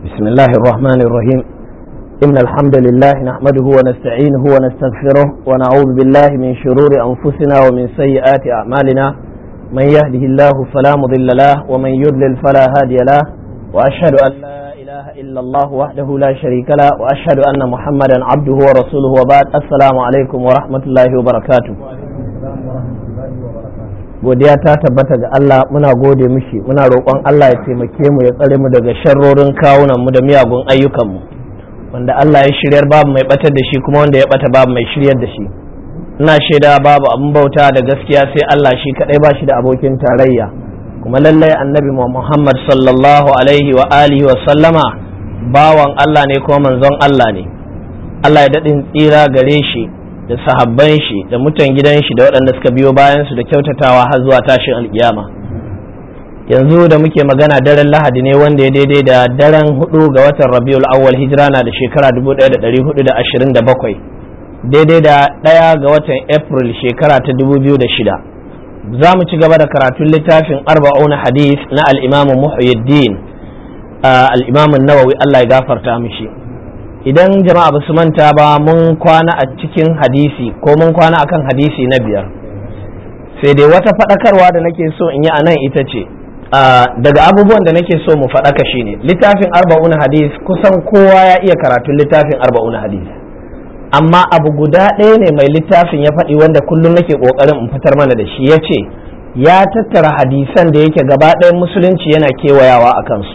بسم الله الرحمن الرحيم إن الحمد لله نحمده ونستعينه ونستغفره ونعوذ بالله من شرور أنفسنا ومن سيئات أعمالنا من يهده الله فلا مضل له ومن يضلل فلا هادي له وأشهد أن لا إله إلا الله وحده لا شريك له وأشهد أن محمدا عبده ورسوله وبعد السلام عليكم ورحمة الله وبركاته godiya ta tabbata ga Allah muna gode mishi muna roƙon Allah ya taimake mu ya tsare mu daga sharrorin kawunan mu da miyagun ayyukan mu wanda Allah ya shiryar babu mai batar da shi kuma wanda ya bata babu mai shiryar da shi ina shaida babu abin bauta da gaskiya sai Allah shi kadai ba shi da abokin tarayya kuma lallai annabi Muhammad sallallahu alaihi wa alihi wa sallama bawan Allah ne kuma manzon Allah ne Allah ya daɗin tsira gare shi da sahabban shi da mutan gidan shi da waɗanda suka biyo bayan su da kyautatawa har zuwa tashin alkiyama yanzu da muke magana daren lahadi ne wanda ya daidai da daren hudu ga watan rabiul awwal hijira na da shekara 1427 daidai da ɗaya ga watan april shekara ta 2006 za mu ci gaba da karatun littafin arba'una hadith na al'imamu muhyiddin al'imamun nawawi allah ya gafarta mishi idan jama'a ba su manta ba mun kwana a cikin hadisi ko mun kwana akan hadisi na biyar sai dai wata faɗakarwa da nake so in yi a nan ita ce daga abubuwan da nake so mu faɗaka shine littafin arba'un hadis kusan kowa ya iya karatun littafin arba'un hadis amma abu guda ɗaya ne mai littafin ya faɗi wanda kullum nake ƙoƙarin in fitar mana da shi ya ce ya tattara hadisan da yake gaba ɗayan musulunci yana kewayawa a kansu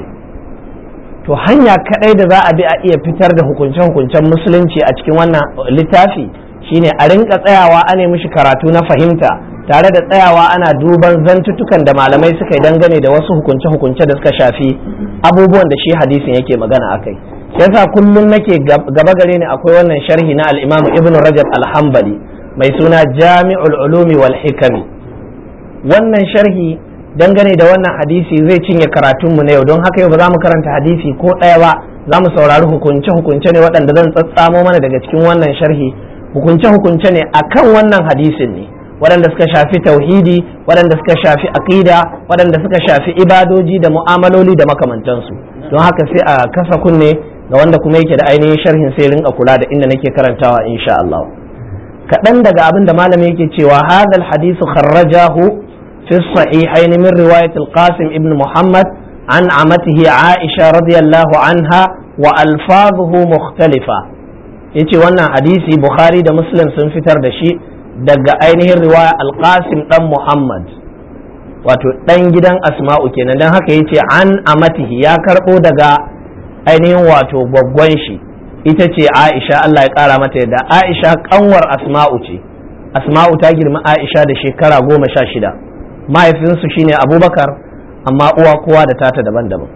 to hanya kadai da za a bi a iya fitar da hukunce-hukuncen musulunci a cikin wannan littafi shine a rinka tsayawa ana mishi karatu na fahimta tare da tsayawa ana duban zantutukan da malamai suka yi dangane da wasu hukunce-hukunce da suka shafi abubuwan da shi hadisin yake magana akai yasa kullum nake gaba gare ni akwai wannan sharhi na al-Imam Ibn Rajab al-Hanbali mai suna Jami'ul Ulumi wal Hikami wannan sharhi dangane da wannan hadisi zai cinye karatunmu na yau don haka yau ba za mu karanta hadisi ko ɗaya ba za mu saurari hukunce-hukunce ne waɗanda zan tsatsamo mana daga cikin wannan sharhi hukunce-hukunce ne akan wannan hadisin ne waɗanda suka shafi tauhidi waɗanda suka shafi aƙida waɗanda suka shafi ibadoji da mu'amaloli da makamantansu don haka sai a kasa kunne ga wanda kuma yake da ainihin sharhin sai rinka kula da inda nake karantawa insha Allah kaɗan daga abin da malami yake cewa hadal hadisu kharrajahu في الصحيحين من رواية القاسم ابن محمد عن عمته عائشة رضي الله عنها وألفاظه مختلفة yace wannan hadisi Bukhari da Muslim sun fitar da shi daga ainihin riwaya Al-Qasim dan Muhammad wato dan gidan Asma'u kenan dan haka yace an amatihi ya karbo daga ainihin wato gwaggwan shi ita ce Aisha Allah ya kara mata yadda Aisha kanwar Asma'u ce Asma'u ta girma Aisha da shekara goma sha shida mahaifinsu shine abubakar amma uwa kowa da tata daban-daban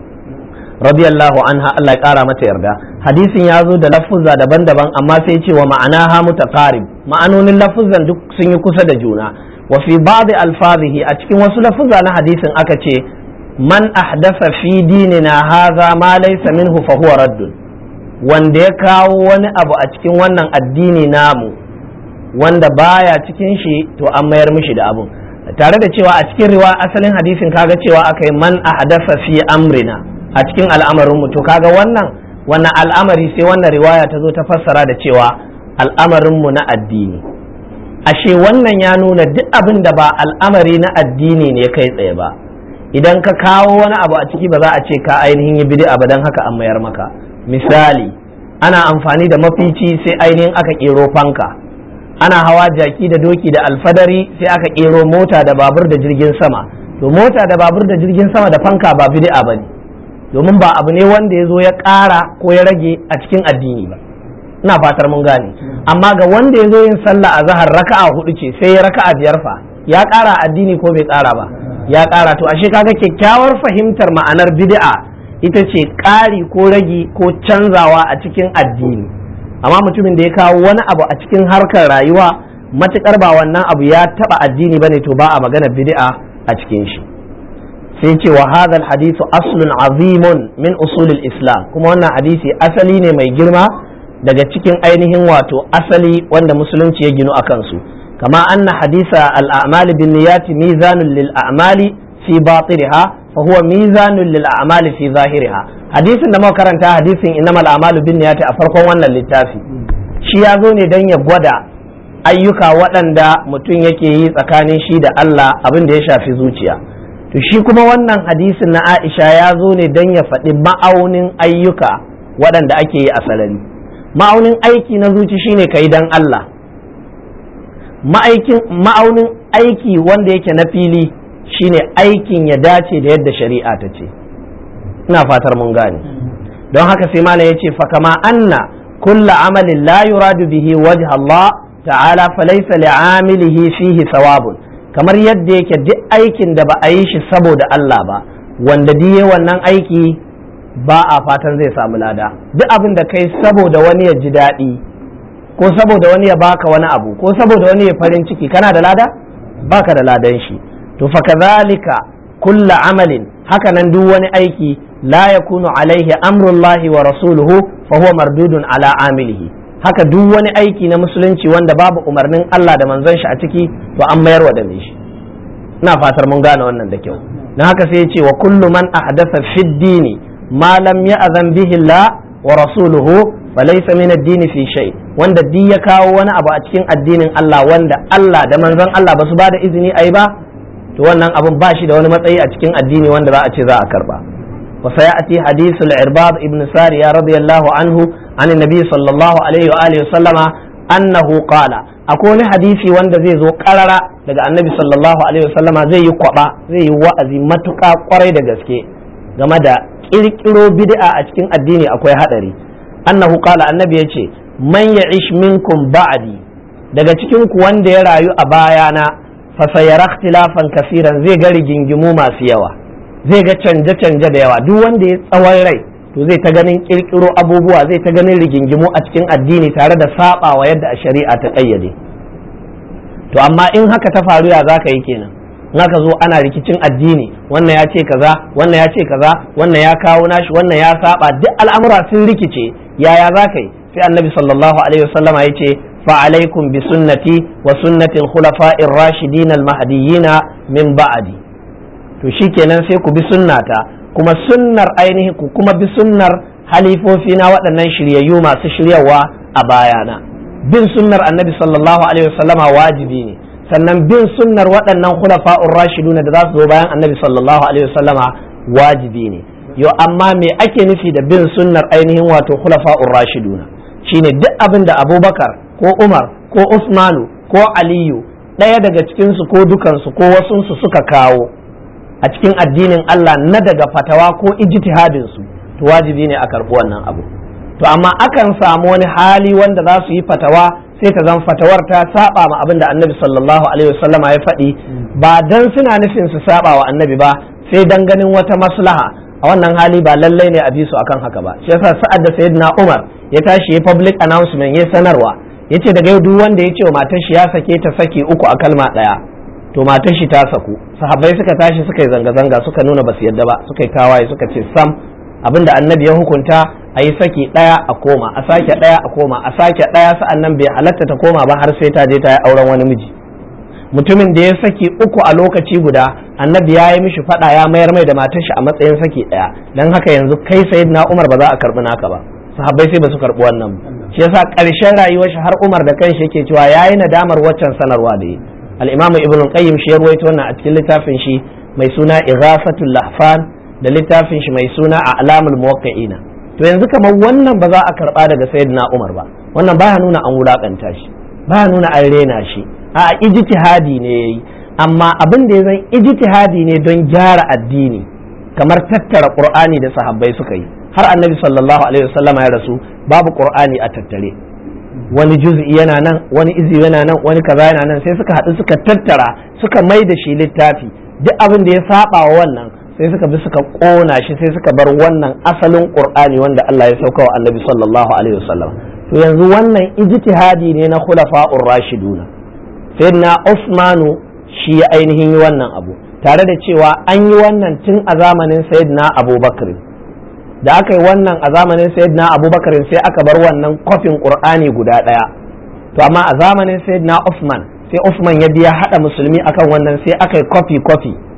radiyallahu anha Allah ya kara mata yarda hadisin ya zo da lafuzza daban-daban amma sai ce wa ma'ana ha mutaqarib ma'anonin lafuzzan duk sun yi kusa da juna wa fi ba'd alfazihi a cikin wasu lafuzza na hadisin aka ce man ahdasa fi dinina hadha ma laysa minhu fa huwa raddun wanda ya kawo wani abu a cikin wannan addini namu wanda baya cikin shi to an mayar mishi da abun tare da cewa a cikin riwa asalin hadisin kaga cewa aka yi man ahdasa fi amrina a cikin al'amarin mu to kaga wannan wannan al'amari sai wannan riwaya ta zo ta fassara da cewa al'amarin mu na addini ashe wannan ya nuna duk abin da ba al'amari na addini ne kai tsaye ba idan ka kawo wani abu a ciki ba za a ce ka ainihin yi bid'a ba dan haka an mayar maka misali ana amfani da mafici sai ainihin aka kero fanka ana hawa jaki da doki da alfadari sai aka kero mota da babur da jirgin sama to mota da babur da jirgin sama da fanka ba bid'a bane domin ba abu ne wanda ya zo ya ƙara ko ya rage a cikin addini ba ina fatar mun gane amma ga wanda ya zo yin sallah a zahar raka'a hudu ce sai ya raka'a biyar fa ya ƙara addini ko bai ƙara ba ya ƙara to ashe kaga kyakkyawar fahimtar ma'anar bid'a ita ce ƙari ko ragi ko canzawa a cikin addini amma mutumin da ya kawo wani abu a cikin harkar rayuwa matukar ba wannan abu ya taba addini bane to ba a magana bid'a a cikin shi sai ce wa hadha hadithu aslun azimun min usulil islam kuma wannan hadisi asali ne mai girma daga cikin ainihin wato asali wanda musulunci ya ginu akan su kama anna hadisa al-a'mal bin niyyati mizanun lil a'mali fi batiniha fa huwa mizanun lil a'mali fi zahiriha hadisin da muka karanta hadisin innamal a'malu binniyati a farkon wannan littafi shi ya zo ne don ya gwada ayyuka waɗanda mutum yake yi tsakanin shi da Allah abin da ya shafi zuciya to shi kuma wannan hadisin na Aisha ya zo ne don ya faɗi ma'aunin ayyuka waɗanda ake yi a sarari ma'aunin aiki na zuci shine kai dan Allah ma'aunin aiki wanda yake na fili shine aikin ya dace da yadda shari'a ta ce ina fatar mun gane don haka sai malam ya ce fa kama anna kulla amalin la yuradu bihi wajha Allah ta'ala falaysa li'amilihi fihi thawabun kamar yadda yake duk aikin da ba a yi shi saboda Allah ba wanda diye wannan aiki ba a fatan zai samu lada duk abin da kai saboda wani ya ji daɗi ko saboda wani ya baka wani abu ko saboda wani ya farin ciki kana da lada baka da ladan shi to fa kadhalika kulla amalin hakanan duk wani aiki la yakunu alaihi amrullahi wa rasuluhu fa huwa mardudun ala amilihi haka duk wani aiki na musulunci wanda babu umarnin Allah da manzon shi a ciki to an mayar wa da shi ina fatar mun gane wannan da kyau dan haka sai ya ce wa kullu man ahdatha fid dini ma lam ya'zan bihi Allah wa rasuluhu falaysa min ad-dini fi shay wanda di ya kawo wani abu a cikin addinin Allah wanda Allah da manzon Allah ba su ba da izini ayi ba to wannan abun ba shi da wani matsayi a cikin addini wanda za a ce za a karba وسيأتي حديث العرباض ابن سارية رضي الله عنه عن النبي صلى الله عليه وآله وسلم أنه قال أكون حديثي وند زي زو قرر daga annabi sallallahu alaihi wasallam zai yi kwaba zai yi wa'azi matuƙa kwarai da gaske game da kirkiro bid'a a cikin addini akwai hadari annahu qala annabi yace man ya'ish minkum ba'di daga cikin ku wanda ya rayu a bayana fa sayara ikhtilafan kaseeran zai ga rigingimu masu yawa zai ga canje-canje da yawa duk wanda ya tsawon rai to zai ta ganin kirkiro abubuwa zai ta ganin rigingimu a cikin addini tare da sabawa yadda a shari'a ta kayyade to amma in haka ta faru ya za ka yi kenan in aka zo ana rikicin addini wannan ya ce kaza wannan ya ce kaza wannan ya kawo nashi wannan ya saba duk al'amura sun rikice yaya za ka yi sai annabi sallallahu alaihi wasallama ya ce فعليكم بسنتي وسنة الخلفاء الراشدين المهديين من بعدي to shikenan sai ku bi sunnata kuma sunnar ainihin ku kuma bi sunnar halifofi na waɗannan shiryayyu masu shiryawa a bayana bin sunnar annabi sallallahu alaihi wasallama wajibi ne sannan bin sunnar waɗannan khulafa'ur rashidun da za su zo bayan annabi sallallahu alaihi wasallama wajibi ne yo amma me ake nufi da bin sunnar ainihin wato khulafa'ur rashiduna shine duk abin da abubakar ko umar ko usmanu ko aliyu ɗaya daga cikinsu ko dukansu ko wasunsu suka kawo a cikin addinin Allah na daga fatawa ko ijtihadin su to wajibi ne a karɓi wannan abu to amma akan samu wani hali wanda za su yi fatawa sai ta zan fatawar ta saba ma abin da annabi sallallahu alaihi wasallama ya faɗi ba dan suna nufin su saba wa annabi ba sai dan ganin wata maslaha a wannan hali ba lallai ne a bi su akan haka ba shi yasa sa'ad da sayyidina Umar ya tashi ya public announcement ya sanarwa yace daga yau duk wanda ya ce wa matar shi ya sake ta saki uku a kalma ɗaya to matar shi ta saku sahabbai suka tashi suka yi zanga-zanga suka nuna basu yadda ba suka yi tawaye suka ce sam abinda annabi ya hukunta a yi saki ɗaya a koma a sake ɗaya a koma a sake ɗaya sa'an nan bai halatta ta koma ba har sai ta je ta yi auren wani miji mutumin da ya saki uku a lokaci guda annabi ya yi mishi faɗa ya mayar mai da matar shi a matsayin saki ɗaya dan haka yanzu kai sayyidina umar ba za a karɓi naka ba sahabbai sai ba su karɓi wannan shi yasa ƙarshen rayuwar shi har umar da kanshi yake cewa yayi nadamar waccan sanarwa da yi al-imamu ibn qayyim shi ya ruwaito wannan a cikin littafin shi mai suna ighafatul lahfan da littafin shi mai suna a'lamul muwaqqi'ina to yanzu kamar wannan ba za a karba daga sayyidina umar ba wannan baya nuna an wulakanta shi baya nuna an rena shi a ijtihadi ne yayi amma abin da ya zan ijtihadi ne don gyara addini kamar tattara qur'ani da sahabbai suka yi har annabi sallallahu alaihi wasallam ya rasu babu qur'ani a tattare wani juz'i yana nan wani izi yana nan wani kaza yana nan sai suka haɗu suka tattara suka mai da shi littafi duk abin da ya saba wa wannan sai suka bi suka kona shi sai suka bar wannan asalin qur'ani wanda Allah ya sauka wa annabi sallallahu alaihi wasallam to yanzu wannan ijtihadi ne na khulafa'ur rashiduna sayyidina Usmanu shi ya ainihin yi wannan abu tare da cewa an yi wannan tun a zamanin sayyidina Abubakar da aka yi wannan a zamanin sayyidina abubakar sai aka bar wannan kofin qur'ani guda ɗaya to amma a zamanin sayyidina Uthman sai Uthman ya biya hada musulmi akan wannan sai aka yi kofi kofi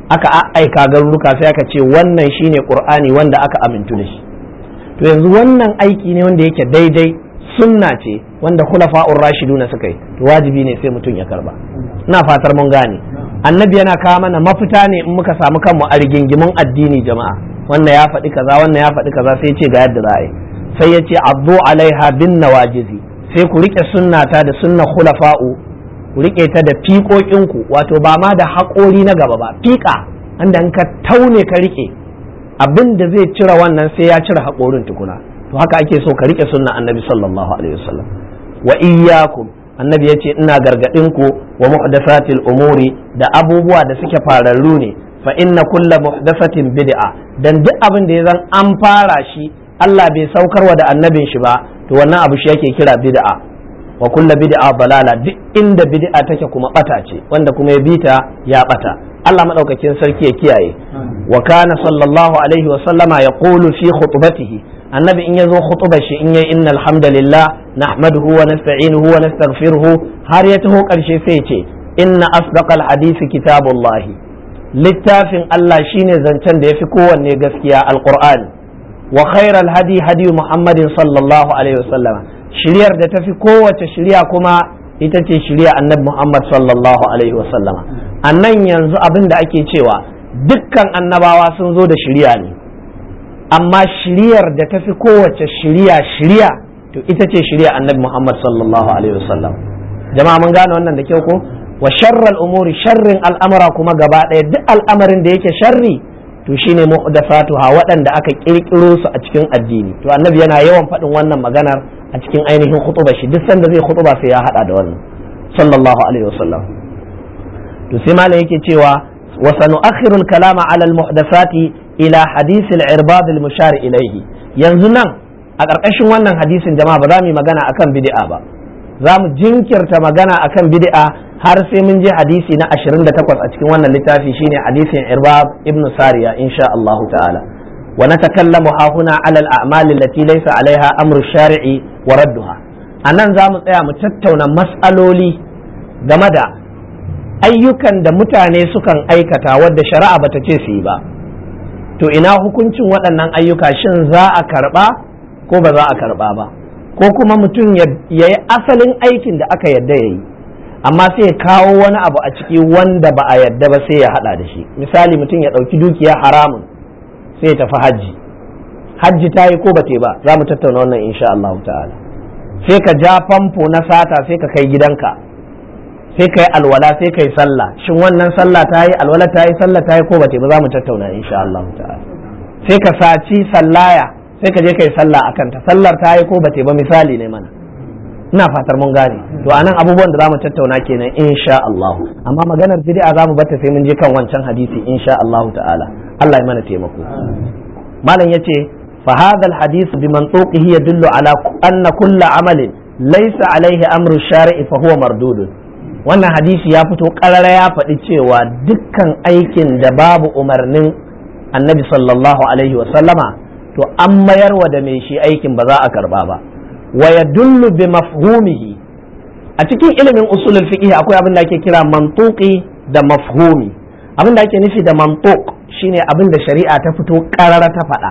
aka aika garuruka sai aka ce wannan shine qur'ani wanda aka amintu da shi to yanzu wannan aiki ne wanda yake daidai sunna ce wanda khulafa'ur rashiduna suka yi to wajibi ne sai mutum ya karba ina fatar mun gane annabi yana kawo mana mafita ne in muka samu kanmu a rigingimun addini jama'a wannan ya faɗi kaza wannan ya faɗi kaza sai ce ga yadda za a yi sai ya ce abdu alaiha bin nawajizi sai ku rike sunnata da sunna khulafa'u ku rike ta da fiƙoƙinku wato ba ma da haƙori na gaba ba fiƙa anda in ka taune ka rike abin da zai cire wannan sai ya cire haƙorin tukuna to haka ake so ka rike sunna annabi sallallahu alaihi wasallam wa iyyakum annabi yace ina gargadin ku wa muhdathatil umuri da abubuwa da suke fararru ne fa inna kulla muhdathatin bid'a dan duk abin da ya zan an fara shi Allah bai saukarwa da annabin shi ba to wannan abu shi yake kira bid'a wa kulla bid'a balala duk inda bid'a take kuma bata ce wanda kuma ya bita ya bata Allah madaukakin sarki ya kiyaye wa kana sallallahu alaihi wa sallama yaqulu fi khutbatihi annabi in yazo khutbar shi in yayi innal hamdalillah nahmaduhu wa nasta'inuhu wa nastaghfiruhu har ya taho karshe sai ce inna asdaqal hadisi kitabullahi littafin Allah shine zancen da yafi kowanne gaskiya alqur'ani wa khairal hadi hadi muhammadin sallallahu alaihi wasallama shiryar da tafi kowace shirya kuma ita ce shirya annabi muhammad sallallahu alaihi wasallama annan yanzu abin da ake cewa dukkan annabawa sun zo da shirya ne amma shiryar da tafi kowace shirya shirya to ita ce shirya annabi muhammad sallallahu alaihi wasallam jama'a mun gane wannan da kyau ko wa sharral umuri sharrin al'amura kuma gaba ɗaya duk al'amarin da yake sharri to shine muhdathatuha waɗanda aka kirkiro su a cikin addini to annabi yana yawan faɗin wannan maganar a cikin ainihin khutuba shi duk sanda zai khutuba sai ya hada da wannan sallallahu alaihi wasallam to sai malam yake cewa wa sanu'akhiru al-kalama 'ala al-muhdathati ila hadith al-irbad al-mushar ilayhi yanzu nan a ƙarƙashin wannan hadisin jama'a ba za mu yi magana akan bid'a ba za mu jinkirta magana akan bid'a har sai mun je hadisi na 28 a cikin wannan littafi shine hadisin irbab ibn sariya insha Allah ta'ala wa natakallamu ha huna ala al-a'mal allati laysa alaiha amru shari'i wa radduha anan za mu tsaya mu tattauna mas'aloli game da ayyukan da mutane sukan aikata wadda shari'a bata ce su yi ba to ina hukuncin waɗannan ayyuka shin za a karɓa ko ba za a karɓa ba ko kuma mutum ya yi asalin aikin da aka yadda ya yi amma sai ya kawo wani abu a ciki wanda ba a yadda ba sai ya hada da shi misali mutum ya ɗauki dukiya haramun sai ya tafi hajji hajji ta yi ko ba ba za mu tattauna wannan insha Allah ta'ala sai ka ja famfo na sata sai ka kai gidanka sai ka yi alwala sai ka yi sallah shin wannan sallah ta yi alwala ta yi sallah ta yi ko ba ba za mu tattauna insha Allah ta'ala sai ka saci sallaya sai ka je ka yi sallah a kanta sallar ta yi ko ba ba misali ne mana ina fatar mun gane to anan abubuwan da zamu tattauna kenan insha Allah amma maganar bid'a zamu bata sai mun je kan wancan hadisi insha Allah ta'ala Allah ya mana taimako malam yace fa hadha alhadith bi mantuqihi yadullu ala anna kull amalin laysa alaihi amru shar'i fa huwa mardud wannan hadisi ya fito karara ya faɗi cewa dukkan aikin da babu umarnin annabi sallallahu alaihi wa sallama to an mayar wa da mai shi aikin ba za a karba ba wa yadullu bi mafhumihi a cikin ilimin usulul fiqh akwai abin da ake kira mantuqi da mafhumi abin da ake nufi da mantuq shine abin da shari'a ta fito karara ta faɗa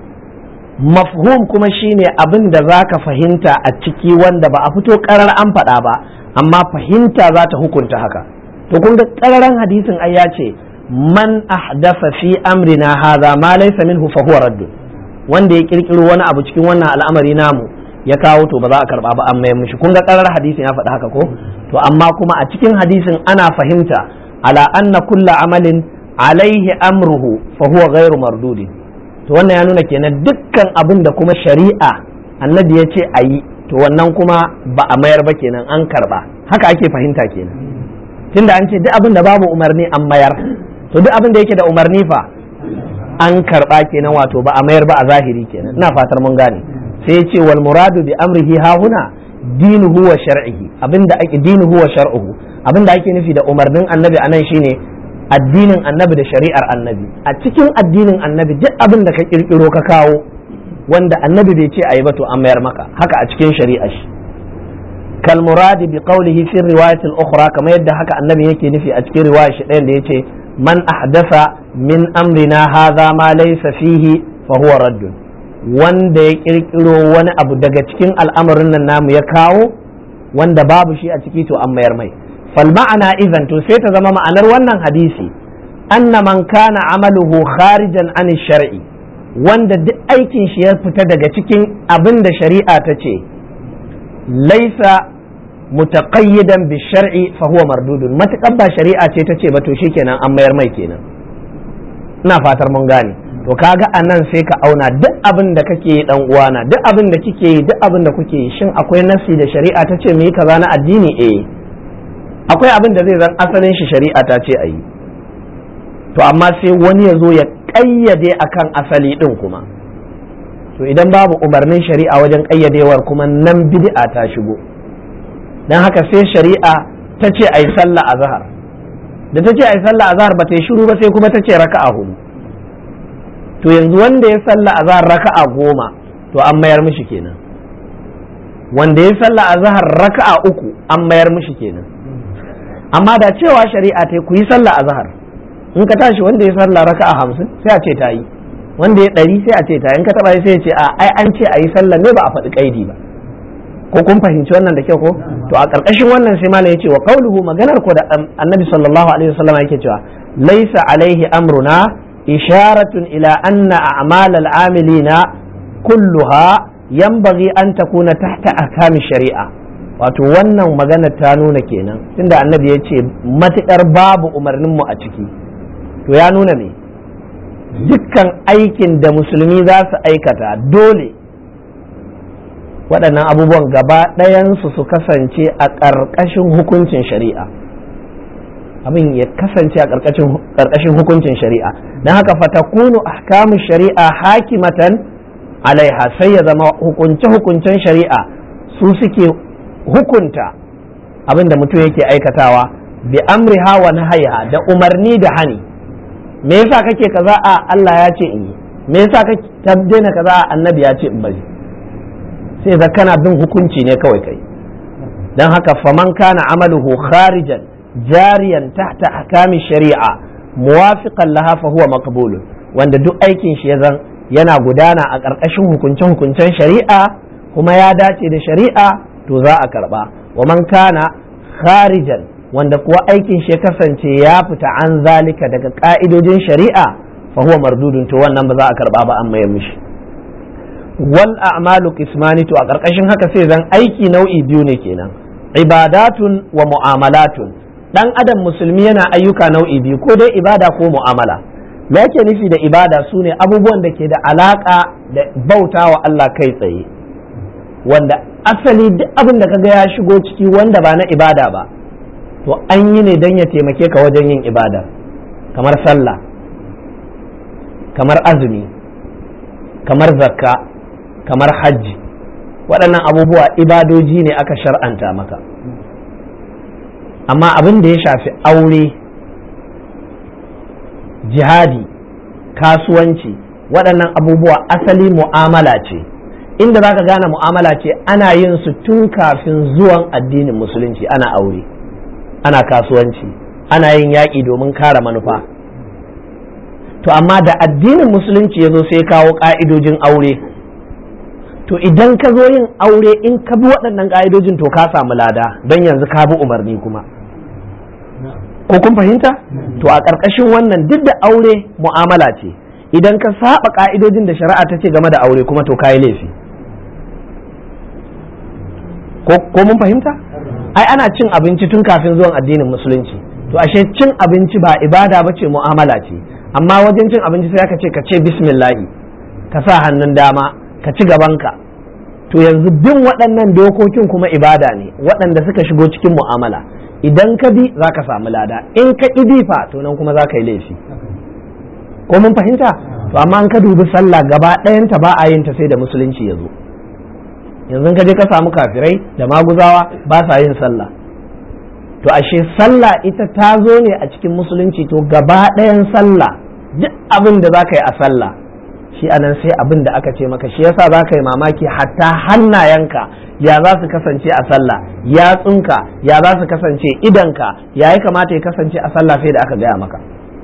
mafhum kuma shine abin da zaka fahimta a ciki wanda ba a fito karar an faɗa ba amma fahimta za ta hukunta haka to kun ga kararan hadisin ai ya ce man ahdafa fi amrina hadha ma laysa minhu fa huwa radd wanda ya kirkiro wani abu cikin wannan al'amari namu ya kawo to ba za a karba ba an mayar mishi kun ga karar hadisin ya faɗi haka ko to amma kuma a cikin hadisin ana fahimta ala anna kulla amalin alaihi amruhu fa huwa ghairu mardudi to wannan ya nuna kenan dukkan abin da kuma shari'a annabi ya ce a yi to wannan kuma ba a mayar ba kenan an karba haka ake fahimta kenan tunda an ce duk abin da babu umarni an mayar to duk abin da yake da umarni fa an karba kenan wato ba a mayar ba a zahiri kenan ina fatar mun gane sai ya ce wal muradu bi amrihi ha huna dinuhu wa shar'ihi abinda ake dinuhu wa shar'uhu abinda ake nufi da umarnin annabi anan shine addinin annabi da shari'ar annabi a cikin addinin annabi duk abin da ka kirkiro ka kawo wanda annabi bai ce ayi ba to an mayar maka haka a cikin shari'ar shi kal muradi bi qawlihi fi riwayat al ukhra kamar yadda haka annabi yake nufi a cikin riwayar shi ɗayan da yace man ahdasa min amrina hadha ma laysa fihi fa huwa raddun wanda ya kirkiro wani abu daga cikin al'amarin nan namu ya kawo wanda babu shi a ciki to an mayar mai fal ma'ana idan to sai ta zama ma'anar wannan hadisi anna man kana amaluhu kharijan an shar'i wanda duk aikin shi ya fita daga cikin abin da shari'a ta ce laisa mutaqayyidan bi shar'i fa huwa mardudun matakan ba shari'a ce ta ce ba to shikenan an mayar mai kenan ina fatar mun gane to kaga anan sai ka auna duk abin da kake yi dan uwana duk abin da kike yi duk abin da kuke yi shin akwai nasi da shari'a ta ce mu yi kaza na addini eh akwai abin da zai zan asalin shi shari'a ta ce a yi to amma sai wani ya zo ya ƙayyade akan asali ɗin kuma to idan babu umarnin shari'a wajen ƙayyadewar kuma nan bid'a ta shigo don haka sai shari'a ta ce a yi sallah a zahar da ta ce a yi sallah a zahar ba ta yi shiru ba sai kuma ta ce raka'a hudu to yanzu wanda ya sallah a zahar raka'a goma to an mayar mishi kenan wanda ya sallah a zahar raka'a uku an mayar mishi kenan amma da cewa shari'a ta ku yi sallah a zahar in ka tashi wanda ya sallah raka'a hamsin sai a ce ta yi wanda ya ɗari sai a ce ta in ka taɓa sai ya ce a ai an ce a yi sallah ne ba a faɗi ƙaidi ba ko kun fahimci wannan da kyau ko to a ƙarƙashin wannan sai malam yace wa qauluhu maganar ko da annabi sallallahu alaihi wasallam yake cewa laisa alaihi amruna isharatun ila anna a'mal al-amilina kulluha yanbaghi an takuna tahta ahkami shari'a wato wannan magana ta nuna kenan tunda annabi ya ce matukar babu umarnin mu a ciki to ya nuna me dukkan aikin da musulmi za su aikata dole waɗannan abubuwan gaba ɗayansu su kasance a ƙarƙashin hukuncin shari'a abin ya kasance a ƙarƙashin hukuncin shari'a don haka fatakunu ahkamu shari'a hakimatan alaiha sai ya zama hukunce-hukuncen shari'a su suke hukunta abin da mutum yake aikatawa bi amriha wa nahaiha da umarni da hani me yasa kake kaza a Allah ya ce in yi me yasa kake tabbena kaza a annabi ya ce in bari sai da kana bin hukunci ne kawai kai dan haka faman kana amaluhu kharijan jariyan tahta ahkami shari'a muwafiqan laha fa huwa maqbul wanda duk aikin shi ya zan yana gudana a ƙarƙashin hukunce-hukuncen shari'a kuma ya dace da shari'a to za a karba wa man kana kharijan wanda kuwa aikin shi ya kasance ya fita an zalika daga ka'idojin shari'a fa huwa mardudun to wannan ba za a karba ba an mayar mishi wal a'malu qismani to a karkashin haka sai zan aiki nau'i biyu ne kenan ibadatun wa mu'amalatun dan adam musulmi yana ayyuka nau'i biyu ko dai ibada ko mu'amala me yake nufi da ibada sune abubuwan da ke da alaka da bautawa Allah kai tsaye wanda asali duk abin da kaga ya shigo ciki wanda ba na ibada ba to an yi ne don ya taimake ka wajen yin ibada kamar sallah kamar azumi kamar zakka kamar hajji waɗannan abubuwa ibadoji ne aka shar'anta maka amma abin da ya shafi aure jihadi kasuwanci waɗannan abubuwa asali mu'amala ce inda za ka gane mu'amala ce ana yin su tun kafin zuwan addinin musulunci ana aure ana kasuwanci ana yin yaƙi domin kare manufa to amma da addinin musulunci ya zo sai kawo ƙa'idojin aure to idan ka zo yin aure in ka bi waɗannan ƙa'idojin to ka samu lada don yanzu ka bi umarni kuma ko kun fahimta to a ƙarƙashin wannan duk da aure mu'amala ce idan ka saba ƙa'idojin da shari'a ta ce game da aure kuma to ka yi laifi ko mun fahimta ai ana cin abinci tun kafin zuwan addinin musulunci to ashe cin abinci ba ibada ba ce mu'amala ce amma wajen cin abinci sai aka ce ka ce bismillahi ka sa hannun dama ka ci gabanka to yanzu bin waɗannan dokokin kuma ibada ne waɗanda suka shigo cikin mu'amala idan ka bi za ka samu lada in ka ƙi fa to nan kuma za ka yi laifi ko mun fahimta to amma an ka dubi sallah gaba ɗayanta ba a yin ta sai da musulunci ya zo yanzu ka je ka samu kafirai da maguzawa ba sa yin sallah to ashe sallah ita ta zo ne a cikin musulunci to gaba ɗayan sallah duk abin da za ka yi a sallah shi anan sai abin da aka ce maka shi yasa za ka yi mamaki hatta hannayenka ya za su kasance a sallah yatsunka ya za su kasance idanka ya yi kamata ya kasance a sallah sai da aka gaya maka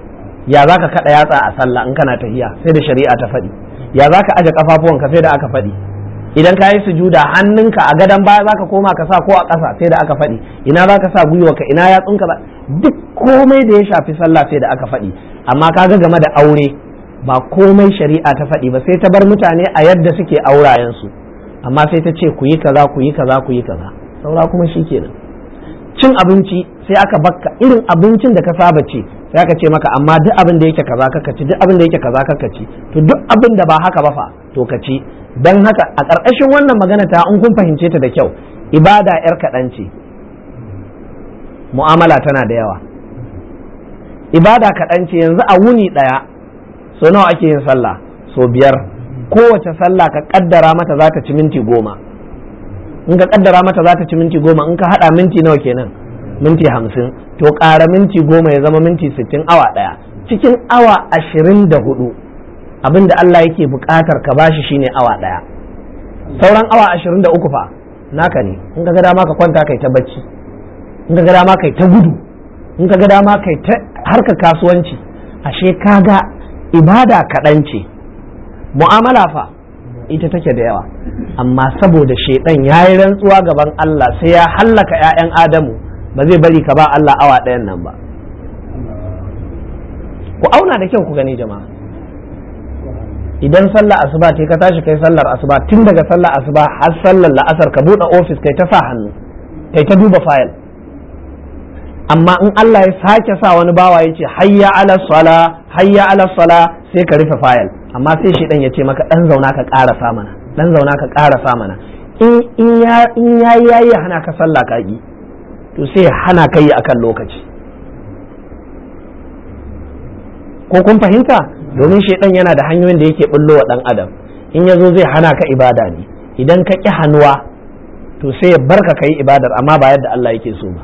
ya za ka kaɗa yatsa a sallah in kana tahiya sai da shari'a ta faɗi ya za ka aje kafafuwanka sai da aka faɗi idan ka yi sujuda hannunka a gadon baya za ka koma ka sa ko a ƙasa sai da aka faɗi ina za ka sa gwiwarka ina yatsunka duk komai da ya shafi sallah sai da aka faɗi amma kaga game da aure ba komai shari'a ta faɗi ba sai ta bar mutane a yadda suke aurayensu amma sai ta ce ku yi kaza ku yi kaza ku yi kaza saura kuma shi kenan cin abinci sai aka bakka irin abincin da ka saba ce sai aka ce maka amma duk abin da yake kaza kaka ci duk abin da yake kaza kaka ci to duk abin da ba haka ba fa to ka ci dan haka a ƙarƙashin wannan magana ta in kun fahimce ta da kyau ibada yar kaɗan ce mu'amala tana da yawa ibada kaɗan ce yanzu a wuni ɗaya so nawa ake yin sallah so biyar kowace sallah ka kaddara mata za ta ci minti goma in ka kaddara mata za ta ci minti goma in ka hada minti nawa kenan minti hamsin to ƙara minti goma ya zama minti sittin awa ɗaya cikin awa ashirin da hudu abinda Allah yake buƙatar ka bashi shine awa ɗaya sauran awa ashirin da uku fa naka ne in ka ga dama ka kwanta kai ta bacci in ka ga dama kai ta gudu in ka ga dama kai ta harka kasuwanci ashe kaga ibada kaɗan ce mu'amala fa ita take da yawa amma saboda shaidan ya yi rantsuwa gaban Allah sai ya hallaka 'ya'yan Adamu ba zai bari ka ba Allah awa ɗayan nan ba ku auna da kyau ku gani jama'a idan sallar asuba ce ka tashi kai sallar asuba tun daga sallar asuba har sallar la'asar ka buɗe ofis kai ta sa hannu kai ta duba fayil amma in Allah ya sake sa wani bawa ya ce hayya ala sala hayya ala sala sai ka rufe fayil amma sai shi dan ya ce maka dan zauna ka ƙara mana dan zauna ka ƙara mana in in ya in yayi yayi hana ka sallah ka ki to sai hana ka yi akan lokaci ko kun fahimta domin shaidan yana da hanyoyin da yake bullo wa dan adam in ya zo zai hana ka ibada ne idan ka ƙi hannuwa to sai ya barka ka yi ibadar amma ba yadda Allah yake so ba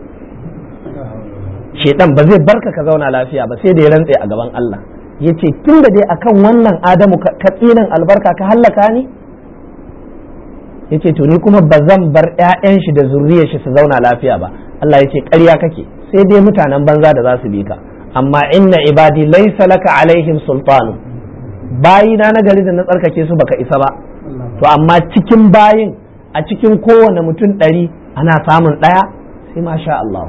shaidan ba zai barka ka zauna lafiya ba sai da ya rantse a gaban Allah ya ce tun da dai akan wannan adamu ka tsinan albarka ka hallaka ni ya ce to ni kuma ba zan bar 'ya'yan shi da zurriyar shi su zauna lafiya ba Allah ya ce ƙarya kake sai dai mutanen banza da za su bi ka amma inna ibadi laysa laka alaihim sultanu bayina na gari da na tsarkake su baka isa ba to amma cikin bayin a cikin kowane mutum ɗari ana samun ɗaya sai masha Allah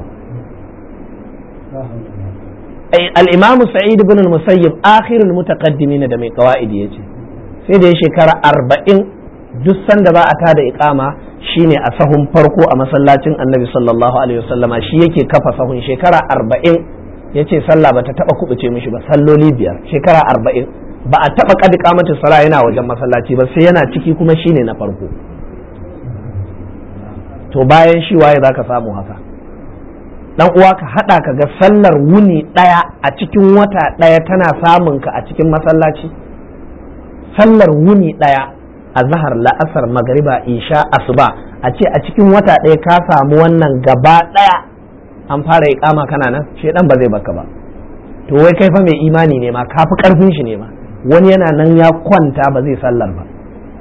al-imam sa'id ibn al-musayyib akhirul mutaqaddimin da mai qawaidi yace sai da ya shekara arba'in duk sanda ba a tada iqama shine a sahun farko a masallacin annabi sallallahu alaihi wasallama shi yake kafa sahun shekara arba'in ya ce sallah ba ta taba kubuce mishi ba salloli biyar shekara arba'in ba a taba kadi kamata sala yana wajen masallaci ba sai yana ciki kuma shine na farko to bayan shi waye zaka samu haka dan uwa ka hada ka ga sallar wuni daya a cikin wata daya tana samun ka a cikin masallaci sallar wuni daya a zahar la'asar magariba isha asuba a ce a cikin wata daya ka samu wannan gaba daya an fara iqama kana nan shedan ba zai baka ba to wai kai fa mai imani ne ma ka fi karfin shi ne ma wani yana nan ya kwanta ba zai sallar ba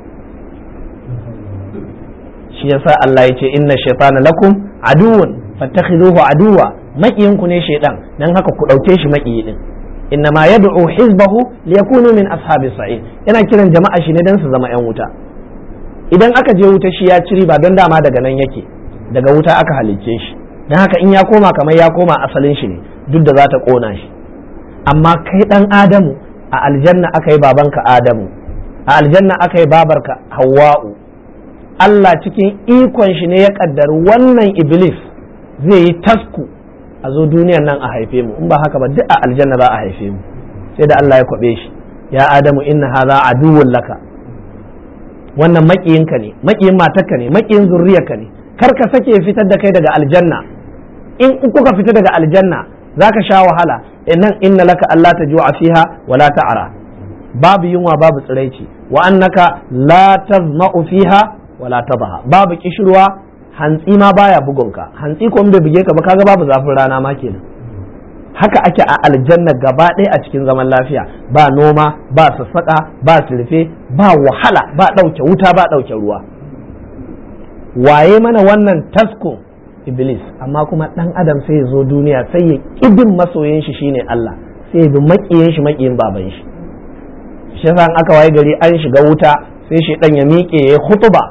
shi yasa Allah ya ce inna shaytana lakum aduwwun fattakhiduhu aduwa makiyin ku ne shaydan dan haka ku dauke shi makiyi din inna ma yad'u hizbahu liyakunu min ashabi sa'id yana kiran jama'a shi ne dan su zama yan wuta idan aka je wuta shi ya ciri ba don dama daga nan yake daga wuta aka halicce shi don haka in ya koma kamar ya koma asalin shi ne duk da za ta kona shi amma kai dan adamu a aljanna aka yi babanka adamu a aljanna aka yi babarka hawa'u Allah cikin ikon shi ne ya kaddari wannan iblis zai yi tasku a zo duniyan nan a haife mu in ba haka ba duk a aljanna za a haife mu sai da Allah ya kwabe shi ya adamu inna hadha aduwwun laka wannan makiyinka ne makiyin matarka ne makiyin zurriyarka ne kar ka sake fitar da kai daga aljanna in kuka fita daga aljanna zaka sha wahala innan inna laka Allah ta ju'a fiha wa la ta'ara babu yunwa babu tsiraici wa annaka la tazma'u fiha wa la tadha babu kishirwa hantsi ma baya bugunka hantsi ko bai buge ka ba kaga babu zafin rana ma kenan haka ake a aljanna gaba ɗaya a cikin zaman lafiya ba noma ba sassaƙa ba surfe ba wahala ba ɗauke wuta ba ɗauke ruwa waye mana wannan tasko iblis amma kuma dan adam sai ya zo duniya sai ya kidin masoyin shi shine Allah sai bi makiyin shi makiyin baban shi shi yasa aka waye gari an shiga wuta sai shaidan ya miƙe ya hutuba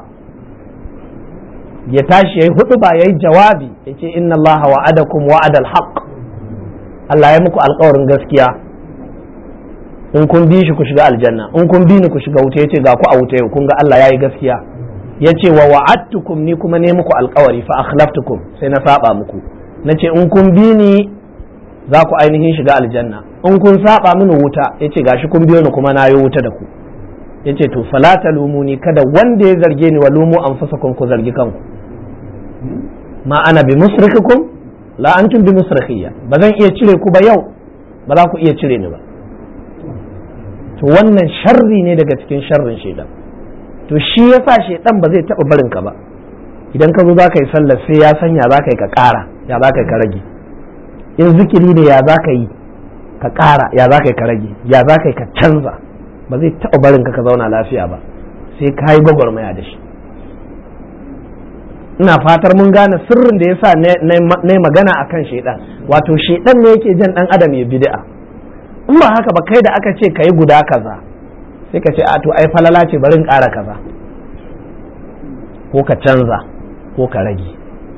ya tashi ya yi hutuba ya yi jawabi ya ce inna allaha wa'adakum wa'adal haqq Allah ya muku alkawarin gaskiya in kun bi shi ku shiga aljanna in kun bi ni ku shiga wuta yace ga ku a wuta yau kun ga Allah yayi gaskiya yace wa wa'adtukum ni kuma ne muku alkawari fa akhlaftukum sai na saba muku nace in kun bi ni za ku ainihin shiga aljanna in kun saba mini wuta yace gashi kun biyo ni kuma na yi wuta da ku yace to fala talumuni kada wanda ya zarge ni wa lumu anfusakum ku zargi kanku ma ana bi musrikikum la antum bi musrikhiyya ba zan iya cire ku ba yau ba za ku iya cire ni ba to wannan sharri ne daga cikin sharrin shaidan to shi yasa shaidan ba zai taba barin ka ba idan ka zo za ka yi sallar sai ya sanya za ka yi ka ƙara ya za ka yi ka rage in zikiri ne ya za ka yi ka ƙara ya za ka yi ka rage ya za ka yi ka canza ba zai taba barin ka ka zauna lafiya ba sai ka yi gwagwarmaya da shi ina fatar mun gane sirrin da yasa na magana akan shaidan wato shaidan ne yake jan dan adam ya bid'a in ba haka ba kai da aka ce ka yi guda kaza sai ka ce a to ai falala ce bari in ƙara kaza ko ka canza ko ka rage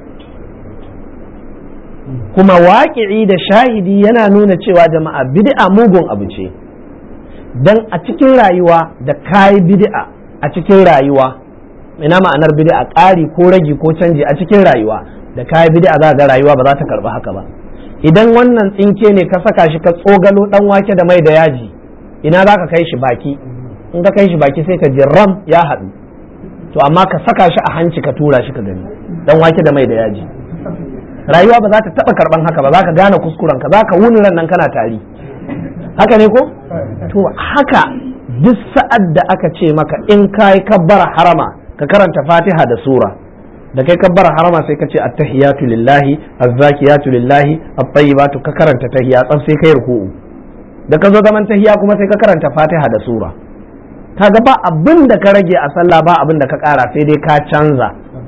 kuma waƙi'i da shahidi yana nuna cewa jama'a bid'a mugun abu ce dan a cikin rayuwa da kayi bid'a a cikin rayuwa ina ma'anar bid'a ƙari ko ragi ko canji a cikin rayuwa da kayi bid'a za ga rayuwa ba za ta karɓi haka ba idan wannan tsinke ne ka saka shi ka tsogalo dan wake da mai da yaji ina za ka kai shi baki in ka kai shi baki sai ka ji ram ya haɗu to amma ka saka shi a hanci ka tura shi ka gani dan wake da mai da yaji rayuwa ba za ta taɓa karɓan haka ba za ka gane kuskuren ka za ka wuni ran nan kana tari haka ne ko to haka duk sa'ad da aka ce maka in kai kabbara harama ka karanta fatiha da sura da kai kabbara harama sai ka ce attahiyatu lillahi azzakiyatu lillahi at-tayyibatu ka karanta tahiya tsaf sai kai ruku'u da ka zo zaman tahiya kuma sai ka karanta fatiha da sura kaga ba abin da ka rage a sallah ba abin da ka kara sai dai ka canza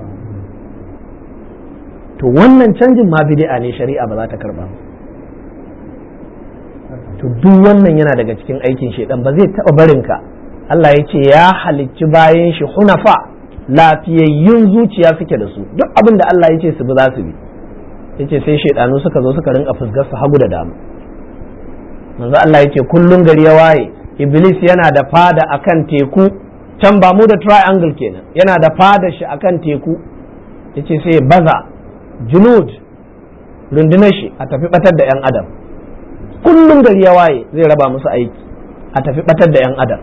to wannan canjin ma bid'a ne shari'a ba za ta karba to duk wannan yana daga cikin aikin shedan ba zai taba barin ka Allah ya ce ya halicci bayan shi hunafa lafiyayyun zuciya suke da su duk abin da Allah ya ce su bi za su bi yace sai shaidanu suka zo suka rinka fusgar su hagu da dama manzo Allah yace kullun gari ya waye iblis yana da fada akan teku can ba mu da triangle kenan yana da fada shi akan teku yace sai baza junud rundunar shi a tafi batar da yan adam kullun gari ya waye zai raba musu aiki a tafi batar da yan adam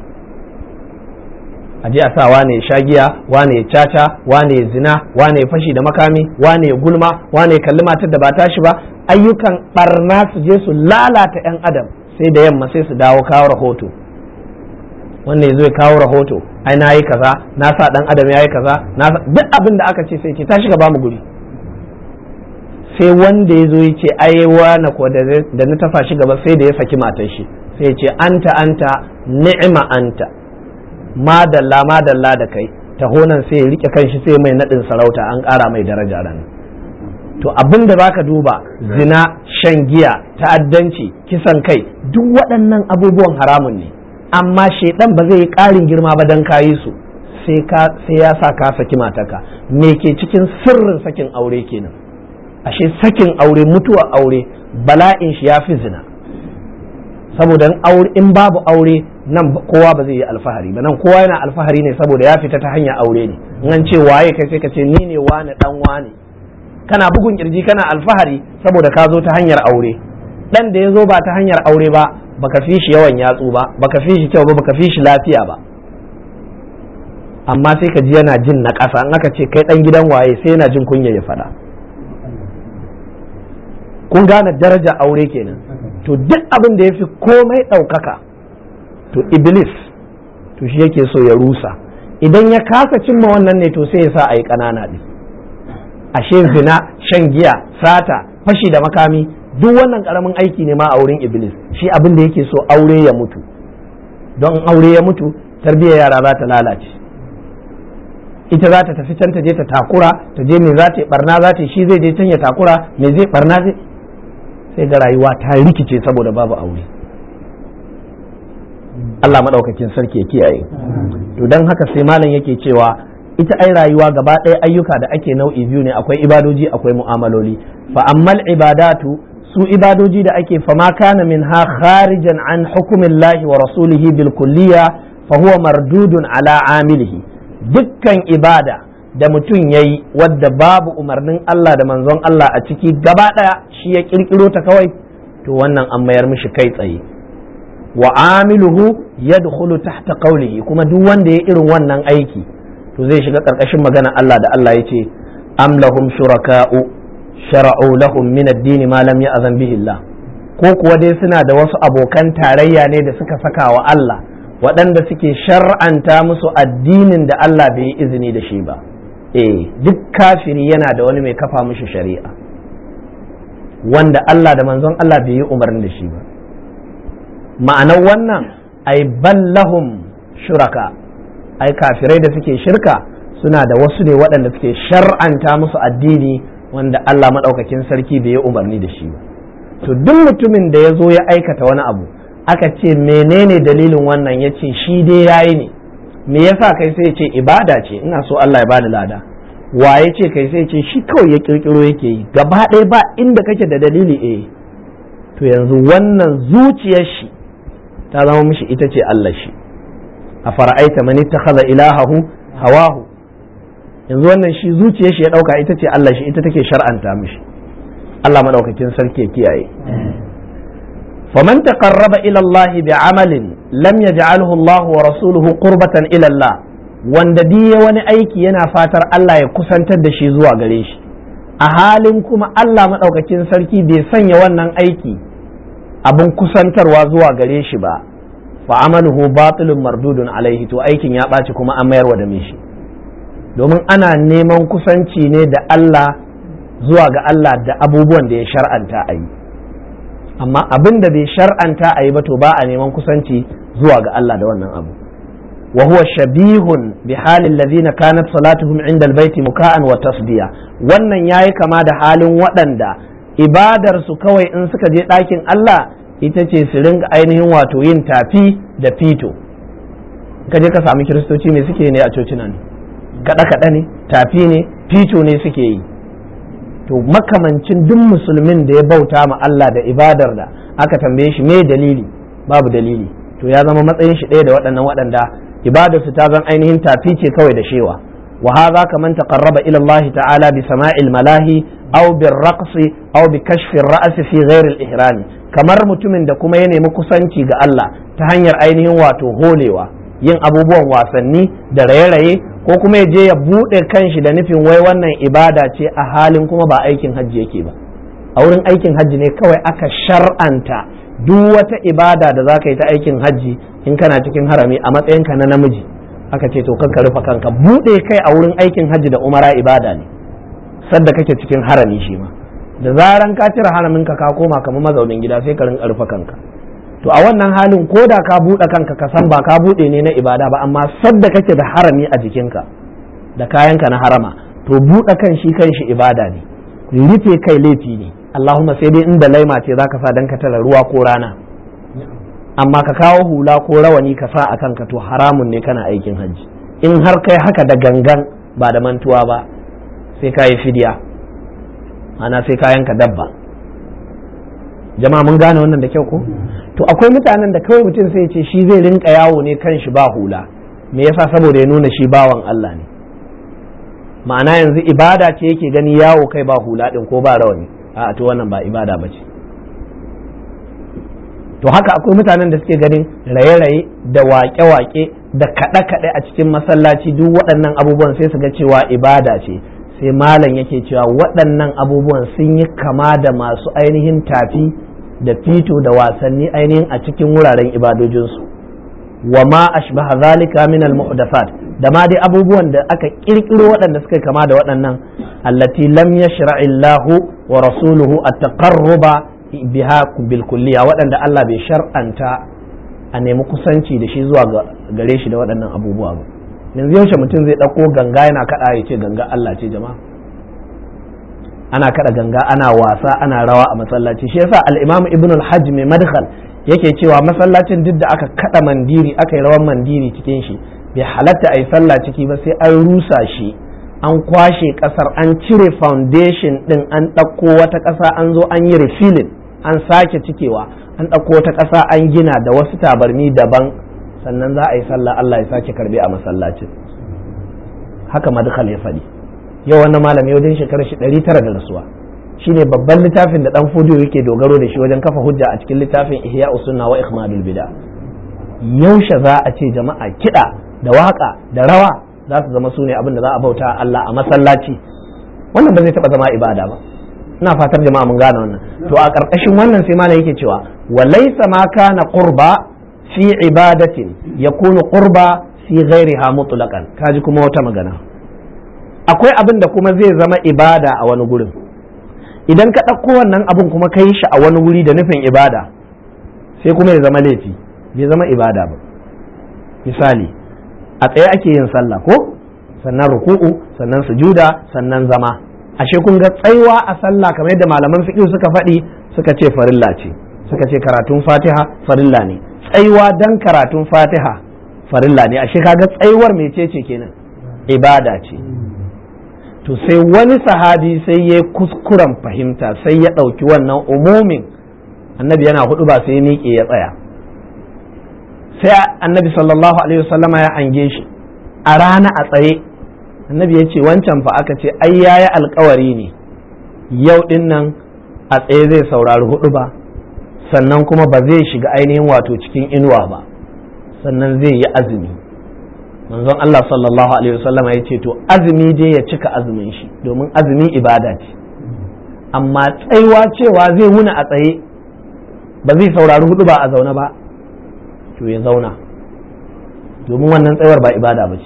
a je a sa wane ya sha giya wane ya caca wane ya zina wane ya fashi da makami wane ya gulma wane ya kalli matar da ba tashi ba ayyukan barna su je su lalata yan adam sai da yamma sai su dawo kawo rahoto wannan ya zo ya kawo rahoto ai na yi kaza na sa dan adam ya yi kaza na duk abin da aka ce sai ce tashi ka ba mu guri sai wanda ya zo ya ce ai wani ko da na tafa shi gaba sai da ya saki matar shi sai ya ce anta anta ni'ima anta madalla madalla da kai tahonan sai ya rike kanshi sai mai nadin sarauta an ƙara mai daraja ran to abin da zaka duba zina shan giya ta'addanci kisan kai duk waɗannan abubuwan haramun ne amma shaidan ba zai yi ƙarin girma ba dan kayi su sai ka sai ya sa ka saki mataka me ke cikin sirrin sakin aure kenan ashe sakin aure mutuwa aure bala'in shi ya fi zina saboda in babu aure nan kowa ba zai yi alfahari ba nan kowa yana alfahari ne saboda ya fita ta hanyar aure ne in an ce waye kai sai ka ce ni ne wane dan wane kana bugun kirji kana alfahari saboda ka zo ta hanyar aure dan da ya zo ba ta hanyar aure ba baka fi shi yawan yatsu ba baka fi shi kyau ba baka fi shi lafiya ba amma sai ka ji yana jin na ƙasa in aka ce kai dan gidan waye sai yana jin kunya ya faɗa kun gane daraja aure kenan to duk abin da ya fi komai ɗaukaka to iblis to shi yake so ya rusa idan ya kasa cimma wannan ne to sai ya sa a yi ƙanana ɗin ashe zina shan giya sata fashi da makami duk wannan ƙaramin aiki ne ma a wurin iblis shi abin da yake so aure ya mutu don aure ya mutu tarbiyyar yara za ta lalace ita za ta tafi can ta je ta takura ta je me za ta yi barna za ta yi shi zai je can ya takura me zai barna zai sai ga rayuwa ta rikice saboda babu aure Allah maɗaukakin sarki ya kiyaye to don haka sai malam yake cewa ita ai rayuwa gaba ɗaya ayyuka da ake nau'i biyu ne akwai ibadoji akwai mu'amaloli fa ammal ibadatu su ibadoji da ake fama kana min ha kharijan an hukumillahi wa rasulihi bil kulliya fa huwa mardudun ala amilihi dukkan ibada da mutum ya yi wadda babu umarnin Allah da manzon Allah a ciki gaba ɗaya shi ya ƙirƙiro ta kawai to wannan an mayar mishi kai tsaye wa amiluhu yadkhulu tahta qawlihi kuma duk wanda ya irin wannan aiki to zai shiga ƙarƙashin magana Allah da Allah ya ce am lahum shuraka'u shara'u lahum min ad-din ma lam ya'zan bihi Allah ko kuwa dai suna da wasu abokan tarayya ne da suka saka wa Allah waɗanda suke shar'anta musu addinin da Allah bai yi izini da shi ba eh duk kafiri yana da wani mai kafa mishi shari'a wanda Allah da manzon Allah bai yi umarni da shi ba ma'anar wannan ai ballahum shuraka ai kafirai da suke shirka suna da wasu ne waɗanda suke shar'anta musu addini wanda Allah maɗaukakin sarki bai yi umarni da shi ba to duk mutumin da ya zo ya aikata wani abu aka ce menene dalilin wannan ya ce shi dai yayi ne me yasa kai sai ce ibada ce ina so Allah ya bani lada waye ce kai sai ce shi kawai ya kirkiro yake yi gaba ɗaya ba inda kake da dalili eh to yanzu wannan zuciyar shi ta zama mishi ita ce Allah shi a fara'aita man ittakhadha ilahahu hawahu yanzu wannan shi zuciyar shi ya dauka ita ce Allah shi ita take shar'anta mishi Allah madaukakin sarki ya kiyaye فمن تقرب إلى الله بعمل لم يجعله الله ورسوله قربة إلى الله wanda diya wani aiki yana fatar Allah ya kusantar da shi zuwa gare shi a halin kuma Allah maɗaukakin sarki bai sanya wannan aiki abin kusantarwa zuwa gare shi ba fa amaluhu batilun mardudun alaihi to aikin ya ɓaci kuma an mayarwa da shi domin ana neman kusanci ne da Allah zuwa ga Allah da abubuwan da ya shar'anta a yi amma abin da bai shar'anta a yi ba to ba a neman kusanci zuwa ga Allah da wannan abu wa huwa shabihun bi halin ladina kanat salatuhum inda albayti muka'an wa tasdiya wannan yayi kama da halin waɗanda ibadar su kawai in suka je ɗakin Allah ita ce su ringa ainihin wato yin tafi da fito ka je ka sami kiristoci me suke ne a cocinan kaɗe kaɗe ne tafi ne fito ne suke yi to makamancin duk musulmin da ya bauta ma Allah da ibadar da aka tambaye shi me dalili babu dalili to ya zama matsayin shi ɗaya da waɗannan waɗanda ibadar su ta zan ainihin tafi ce kawai da shewa wa hadha kaman taqarraba ila Allah ta'ala bi sama'il malahi aw bir raqsi aw bi kashfi ar-ra's fi ghairi al-ihram kamar mutumin da kuma ya nemi kusanci ga Allah ta hanyar ainihin wato holewa yin abubuwan wasanni da raye-raye ko kuma ya je ya buɗe kanshi da nufin wai wannan ibada ce a halin kuma ba aikin hajji yake ba a wurin aikin hajji ne kawai aka shar'anta duk wata ibada da za ka yi ta aikin hajji in kana cikin harami a matsayinka na namiji aka ce to kanka rufe kanka buɗe kai a wurin aikin hajji da umara ibada ne sadda kake cikin harami shi ma da zaran ka cire haraminka ka koma kamar mazaunin gida sai ka rinka rufe kanka to a wannan halin ko da ka buɗe kanka ka san ba ka buɗe ne na ibada ba amma sadda kake da harami a jikinka da kayanka na harama to buɗe kan shi kan shi ibada ne rufe kai laifi ne Allahumma sai dai inda laima ce zaka sa dan ka tara ruwa ko rana amma ka kawo hula ko rawani ka sa a kanka to haramun ne kana aikin hajji in har kai haka da gangan ba da mantuwa ba sai ka yi fidiya ana sai kayanka dabba jama'a mun gane wannan da kyau ko to akwai mutanen da kawai mutum sai ce shi zai rinka yawo ne kan shi ba hula me yasa saboda ya nuna shi bawan Allah ne ma'ana yanzu ibada ce yake gani yawo kai ba hula din ko ba rawani a to wannan ba ibada ba ce to haka akwai mutanen da suke ganin raye-raye da waƙe-waƙe da kaɗe-kaɗe a cikin masallaci duk waɗannan abubuwan sai su ga cewa ibada ce sai malam yake cewa waɗannan abubuwan sun yi kama da masu ainihin tafi da fito da wasanni ainihin a cikin wuraren ibadojinsu wa ma ashbaha zalika min al muhdathat da ma dai abubuwan da aka kirkiro waɗanda suka kama da waɗannan allati lam yashra illahu wa rasuluhu at-taqarruba biha bil kulliya waɗanda Allah bai shar'anta a nemi kusanci da shi zuwa gare shi da waɗannan abubuwa ba yanzu yaushe mutum zai ɗauko ganga yana kaɗa ya ce ganga Allah ce jama'a ana kaɗa ganga ana wasa ana rawa a masallaci shi yasa al-imam ibn al-hajj mai madkhal yake cewa masallacin duk da aka kada mandiri aka yi rawan mandiri cikin shi bai halatta a yi sallah ciki ba sai an rusa shi an kwashe kasar an cire foundation din an ɗauko wata ƙasa an zo an yi refilling an sake cikewa an ɗauko wata ƙasa an gina da wasu tabarmi daban sannan za a yi sallah Allah ya sake karbe a masallacin haka madkhal ya faɗi yau wannan malami wajen shekarar shi ɗari tara da rasuwa shine babban littafin da dan fudiyo yake dogaro da shi wajen kafa hujja a cikin littafin ihya usunna wa ikhmadul bid'a yaushe za a ce jama'a kiɗa da waka da rawa za su zama sune abin da za a bauta Allah a masallaci wannan ba zai taba zama ibada ba ina fatar jama'a mun gane wannan to a ƙarƙashin wannan sai malam yake cewa wa laysa ma kana qurba fi ibadatin yakunu qurba fi ghairiha mutlaqan kaji kuma wata magana akwai abin da kuma zai zama ibada a wani gurin idan ka ɗauko wannan abin kuma ka yi shi a wani wuri da nufin ibada sai kuma ya zama laifi bai zama ibada ba misali a tsaye ake yin sallah ko sannan ruku'u sannan sujuda sannan zama ashe kun ga tsaiwa a sallah kamar yadda malaman fiqh suka faɗi suka ce farilla ce suka ce karatun fatiha farilla ne tsaiwa dan karatun fatiha farilla ne ashe kaga tsaiwar mecece kenan ibada ce to sai wani sahabi sai ya kuskuren fahimta sai ya ɗauki wannan umumin annabi yana hudu ba sai ya miƙe ya tsaya sai annabi sallallahu alaihi wasallama ya ange shi a rana a tsaye annabi ya ce wancan fa aka ce ai yayi alkawari ne yau din nan a tsaye zai saurari hudu ba sannan kuma ba zai shiga ainihin wato cikin inuwa ba sannan zai yi azumi manzon Allah sallallahu alaihi wasallama ya ce to azumi dai ya cika azumin shi domin azumi ibada ce amma tsaiwa cewa zai wuna a tsaye ba zai saurari hudu ba a zaune ba to ya zauna domin wannan tsayuwar ba ibada ba ce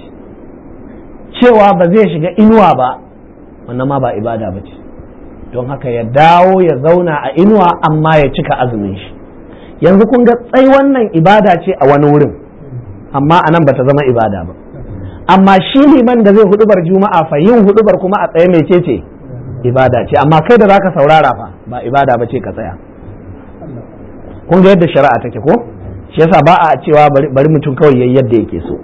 cewa ba zai shiga inuwa ba wannan ma ba ibada ba ce don haka ya dawo ya zauna a inuwa amma ya cika azumin shi yanzu kun ga tsai wannan ibada ce a wani wurin amma a nan ba ta zama ibada ba amma shi liman da zai hudubar juma'a fa yin hudubar kuma a tsaye mai ce ibada ce amma kai da zaka saurara fa ba ibada ba ce ka tsaya kun ga yadda shari'a take ko shi yasa ba a cewa bari mutum kawai yayi yadda yake so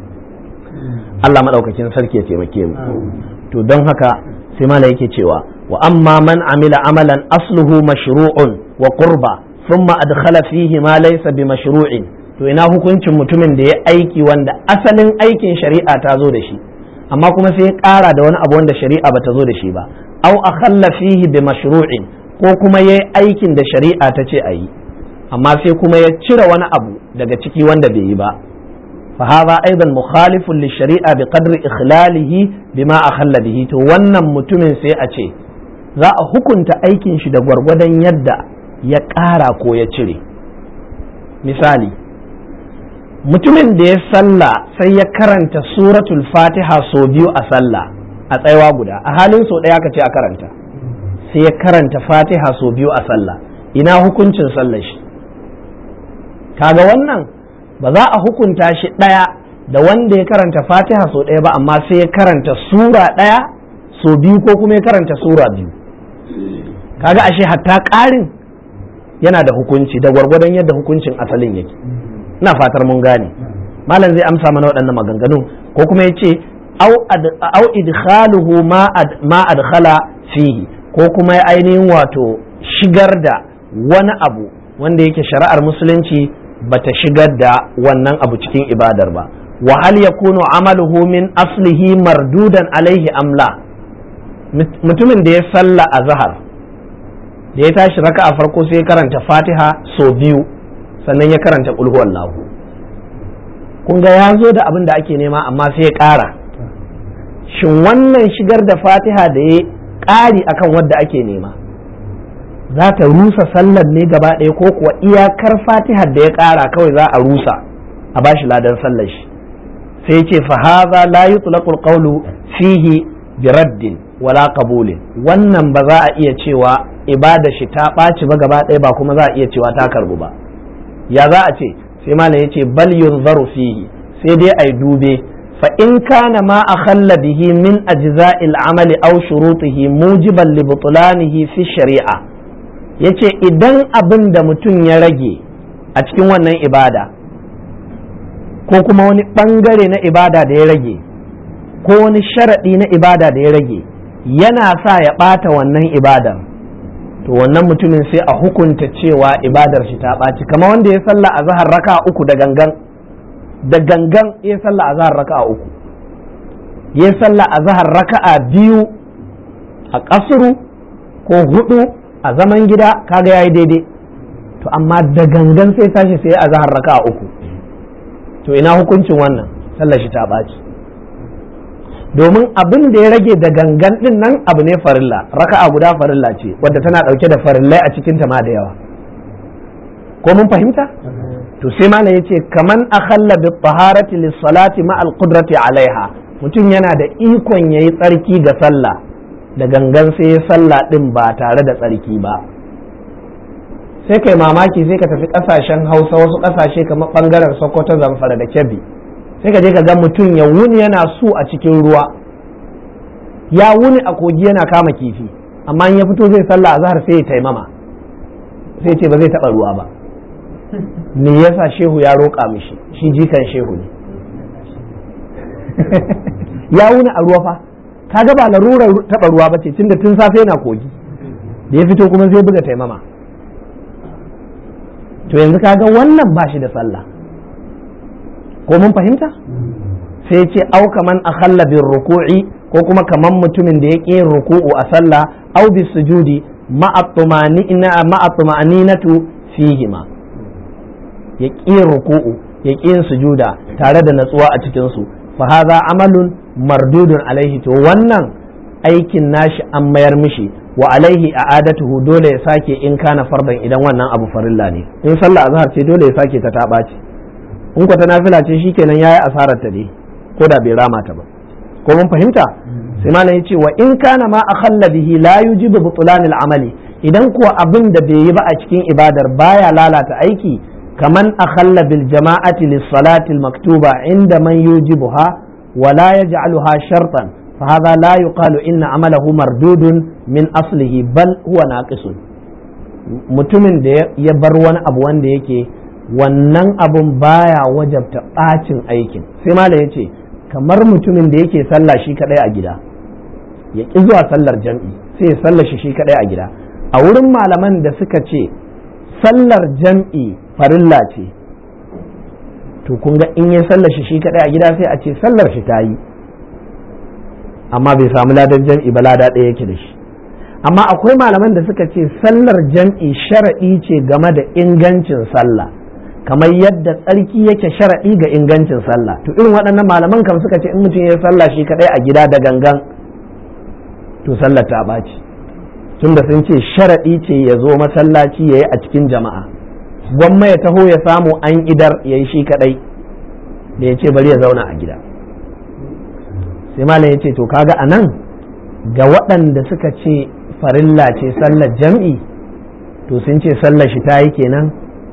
Allah madaukakin sarki ya taimake mu to don haka sai mala yake cewa wa amma man amila amalan asluhu mashru'un wa qurba thumma adkhala fihi ma laysa bi mashru'in to ina hukuncin mutumin da ya aiki wanda asalin aikin shari'a ta zo da shi amma kuma sai ya ƙara da wani abu wanda shari'a ba ta zo da shi ba aw akhalla fihi bi mashru'in ko kuma yayi aikin da shari'a ta ce a yi amma sai kuma ya cire wani abu daga ciki wanda bai yi ba fa hadha aidan mukhalifun li shari'a bi qadri ikhlalihi bima akhalla bihi to wannan mutumin sai a ce za a hukunta aikin shi da gwargwadon yadda ya ƙara ko ya cire misali mutumin da ya sallah sai ya karanta suratul fatiha sau biyu a sallah a tsayawa guda a halin sau ɗaya ka ce a karanta sai ya karanta fatiha sau biyu a sallah ina hukuncin sallar shi kaga wannan ba za a hukunta shi ɗaya da wanda ya karanta fatiha sau ɗaya ba amma sai ya karanta sura ɗaya sau biyu ko kuma ya karanta sura biyu kaga ashe hatta ƙarin yana da hukunci da gwargwadon yadda hukuncin asalin yake ina fatar mun gane malam zai amsa mana waɗannan maganganun ko kuma ya ce au idkhaluhu ma adkhala fihi ko kuma ya ainihin wato shigar da wani abu wanda yake shari'ar musulunci bata shigar da wannan abu cikin ibadar ba wa hal yakunu amaluhu min aslihi mardudan alaihi amla mutumin da ya salla a zahar da ya tashi raka a farko sai ya karanta fatiha so biyu sannan ya karanta kulhuwan lahu kun ga ya zo da abin da ake nema amma sai ya ƙara shin wannan shigar da fatiha da ya ƙari akan wadda ake nema za ta rusa sallar ne gaba ɗaya ko kuwa iyakar fatihar da ya ƙara kawai za a rusa a bashi ladan sallar shi sai ce fa haza la yutlaqul qawlu fihi bi raddin wala qabulin wannan ba za a iya cewa ibada shi ta ɓaci ba gaba ɗaya ba kuma za a iya cewa ta karbu ba ya za a ce sai malam yace bal yunzaru fihi sai dai ai dube fa in kana ma akhalla bihi min ajza'il amali aw shurutihi mujiban li butlanihi fi shari'a yace idan abin da mutum ya rage a cikin wannan ibada ko kuma wani ɓangare na ibada da ya rage ko wani sharaɗi na ibada da ya rage yana sa ya ɓata wannan ibadar to wannan mutumin sai a hukunta cewa ibadar shi ta ɓaci kama wanda ya sallah a zahar raka uku da gangan da gangan ya sallah a zahar raka uku ya sallah a zahar raka'a biyu a ƙasuru ko hudu a zaman gida kaga yayi daidai to amma da gangan sai tashi sai a zahar raka'a uku to ina hukuncin wannan sallar shi ta ɓaci domin abin da ya rage da gangan din nan abu ne farilla raka'a guda farilla ce wadda tana ɗauke da farillai a cikin ta ma da yawa ko mun fahimta to sai malam yace kaman akhalla bi taharati lis salati ma al qudrati alaiha mutum yana da ikon yayi tsarki ga sallah da gangan sai ya sallah din ba tare da tsarki ba sai kai mamaki sai ka tafi kasashen hausa wasu kasashe kamar bangaren sokoto zamfara da kebbi sai ka je ka ga mutum ya wuni yana su a cikin ruwa ya wuni a kogi yana kama kifi amma in ya fito zai sallah azhar sai ya taimama sai ce ba zai taba ruwa ba me yasa shehu ya roƙa mishi shi jikan shehu ne ya wuni a ruwa fa kaga ba larurar taba ruwa ba ce tunda tun safe yana kogi da ya fito kuma zai buga taimama to yanzu kaga wannan ba shi da sallah ko mun fahimta sai ce au kaman akhalla bin ruku'i ko kuma kaman mutumin da ya ƙi ruku'u a sallah au bis sujudi ma'a tuma'aninatu fihima ya ƙi ruku'u ya ƙi yin sujuda tare da natsuwa a cikin su fa hadha amalun mardudun alaihi to wannan aikin nashi an mayar mishi wa alaihi a'adatuhu dole ya sake in kana fardan idan wannan abu farilla ne in sallah azhar ce dole ya sake ta ta ce in kwata nafila ce shikenan yayi asarar ta ne ko da bai rama ta ba ko mun fahimta sai malam yace wa in kana ma akhalla bihi la yujibu butlan amali idan kuwa abin da bai yi ba a cikin ibadar baya lalata aiki kaman akhalla bil jama'ati lis salati al maktuba inda man yujibuha wa la yaj'aluha shartan fa hadha la yuqalu inna amalahu mardudun min aslihi bal huwa naqisun mutumin da ya bar wani abu wanda yake wannan abun baya wajabta ɓacin aikin sai malam ya ce kamar mutumin da yake sallah shi kadai a gida ya ƙi zuwa sallar jam'i sai ya sallar shi shi kadai a gida a wurin malaman da suka ce sallar jam'i farilla ce to kun ga in ya sallar shi shi kadai a gida sai a ce sallar shi ta yi amma bai samu ladan jam'i ba lada ɗaya yake da shi amma akwai malaman da suka ce sallar jam'i sharaɗi ce game da ingancin sallah kamar yadda tsarki yake sharaɗi ga ingancin sallah to irin waɗannan malaman kam suka ce in mutum ya sallah shi kaɗai a gida da gangan to sallar ta ɓaci tunda sun ce sharaɗi ce ya zo masallaci ya yi a cikin jama'a gwamma ya taho ya samu an idar ya yi shi kaɗai da ya ce bari ya zauna a gida sai malam ya ce to kaga a nan ga waɗanda suka ce farilla ce sallar jam'i to sun ce sallar shi ta yi kenan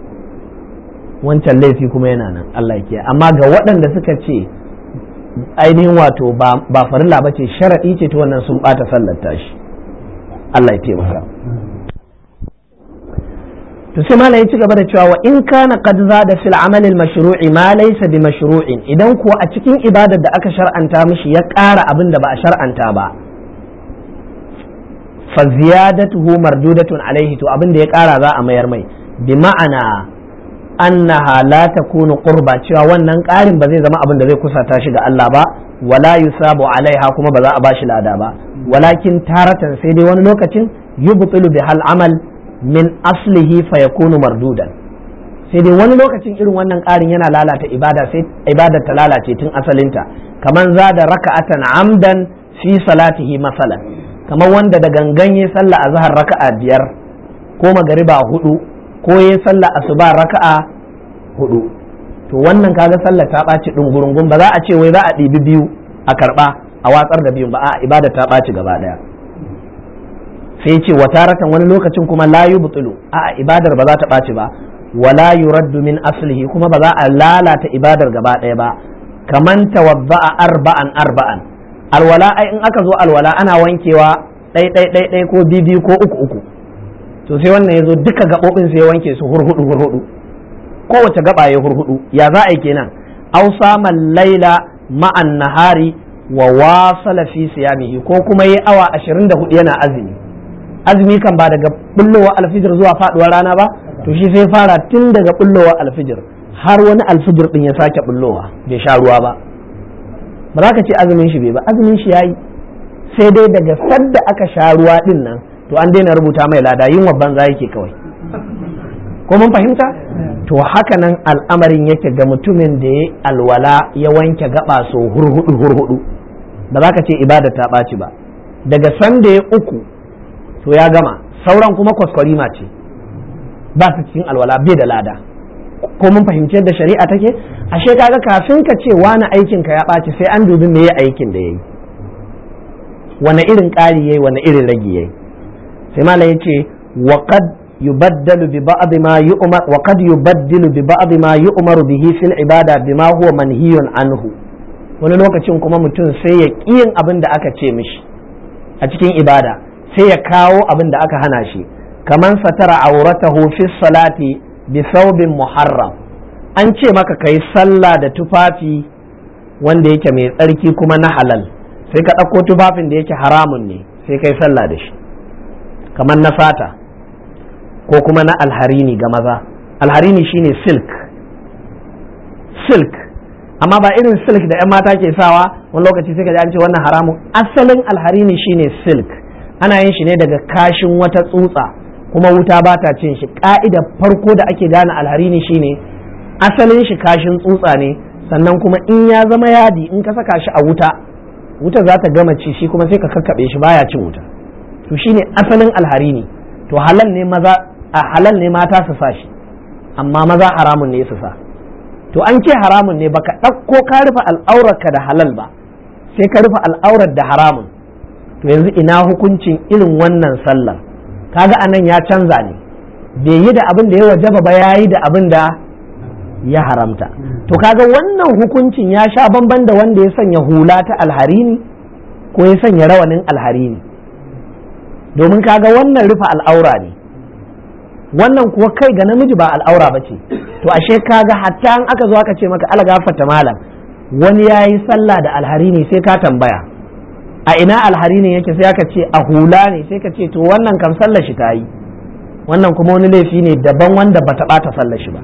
wancan laifi kuma yana nan Allah ke amma ga waɗanda suka ce ainihin wato ba farilla ba ce sharaɗi ce ta wannan sun ɓata sallar tashi Allah ya taimaka to sai malam ya ci gaba da cewa wa in kana qad zada fil amal al mashru'i ma laysa bi mashru'in idan kuwa a cikin ibadar da aka shar'anta mishi ya ƙara abin da ba a shar'anta ba fa ziyadatuhu mardudatun alaihi to abin da ya ƙara za a mayar mai bi ma'ana annaha la takunu qurba cewa wannan ƙarin ba zai zama abin da zai kusata shi ga Allah ba wala yusabu alaiha kuma ba za a bashi lada ba walakin taratan sai dai wani lokacin yubtilu bi hal amal min aslihi fa yakunu mardudan sai dai wani lokacin irin wannan ƙarin yana lalata ibada sai ibadar ta lalace tun asalinta kaman za da raka'atan amdan fi salatihi masalan kamar wanda da gangan ya sallah a zahar raka'a biyar ko magariba hudu ko ya sallah asuba raka'a hudu to wannan kaga sallah ta ɓaci ɗungurungun ba za a ce wai za a ɗibi biyu a karɓa a watsar da biyun ba a ibada ta ɓaci gaba ɗaya sai ce wa taratan wani lokacin kuma la yubtilu a ibadar ba za ta ɓaci ba wala yuraddu min aslihi kuma ba za a lalata ibadar gaba ɗaya ba kaman tawadda'a arba'an arba'an alwala ai in aka zo alwala ana wankewa ɗai ɗai ɗai ɗai ko bibi ko uku uku to sai wannan ya zo duka gaɓoɓin sai ya wanke su hurhudu hurhudu kowace gaba ya hurhudu ya za a yi kenan aw sama laila ma'an nahari wa wasala fi siyamihi ko kuma yi awa 24 yana azumi azumi kan ba daga bullowa alfijir zuwa faduwar rana ba to shi sai fara tun daga bullowa alfijir har wani alfijir din ya sake bullowa bai sha ruwa ba ba za ka ce azumin shi bai ba azumin shi yayi sai dai daga sadda aka sha ruwa din nan to an daina rubuta mai lada yin banza yake kawai ko mun fahimta to haka nan al'amarin yake ga mutumin da ya alwala ya wanke gaba so hurhudu hurhudu ba za ka ce ibada ta ɓaci ba daga sanda ya uku to ya gama sauran kuma kwaskwarima ce ba su cikin alwala bai da lada ko mun fahimci yadda shari'a take ashe kaga kafin ka ce wani aikin ka ya ɓaci sai an dubi me ya aikin da yayi wani irin ƙari yayi wani irin ragi yayi sai malam yace wa qad yubaddalu bi ba'd ma yu'mar wa qad yubaddilu bi ba'd ma yu'maru bihi fil ibada bima huwa manhiyun anhu wani lokacin kuma mutum sai ya yin abin da aka ce mishi a cikin ibada sai ya kawo abin da aka hana shi kaman satara auratahu fi salati bi thawbin muharram an ce maka kai sallah da tufafi wanda yake mai tsarki kuma na halal sai ka ɗauko tufafin da yake haramun ne sai kai sallah da shi kamar na fata ko kuma na alharini ga maza alharini shine silk silk amma ba irin silk da 'yan mata ke sawa wani lokaci sai ka ji an ce wannan haramun asalin alharini shine silk ana yin shi ne daga kashin wata tsutsa kuma wuta ba ta cin shi ka'ida farko da ake gane alharini shine asalin shi kashin tsutsa ne sannan kuma in ya zama yadi in ka saka shi a wuta wuta za ta gama ci shi kuma sai ka kakkaɓe shi baya cin wuta to shine asalin alharini to halal ne maza a halal ne mata su sa shi amma maza haramun ne su sa to an ce haramun ne baka ɗauko ka rufe al'aurarka da halal ba sai ka rufe al'aurar da haramun to yanzu ina hukuncin irin wannan sallar kaga anan ya canza ne bai yi da abin da ya wajaba ba ya yi da abin da ya haramta to kaga wannan hukuncin ya sha bamban da wanda ya sanya hula ta alharini ko ya sanya rawanin alharini domin kaga wannan rufe al'aura ne wannan kuwa kai ga namiji ba al'aura ba ce to ashe kaga hatta an aka zo aka ce maka algafata malam wani ya yi sallah da alharini sai ka tambaya a ina alharini yake sai aka ce a hula ne sai ka ce to wannan kam sallar shi ta yi wannan kuma wani laifi ne daban wanda bata bata sallar shi ba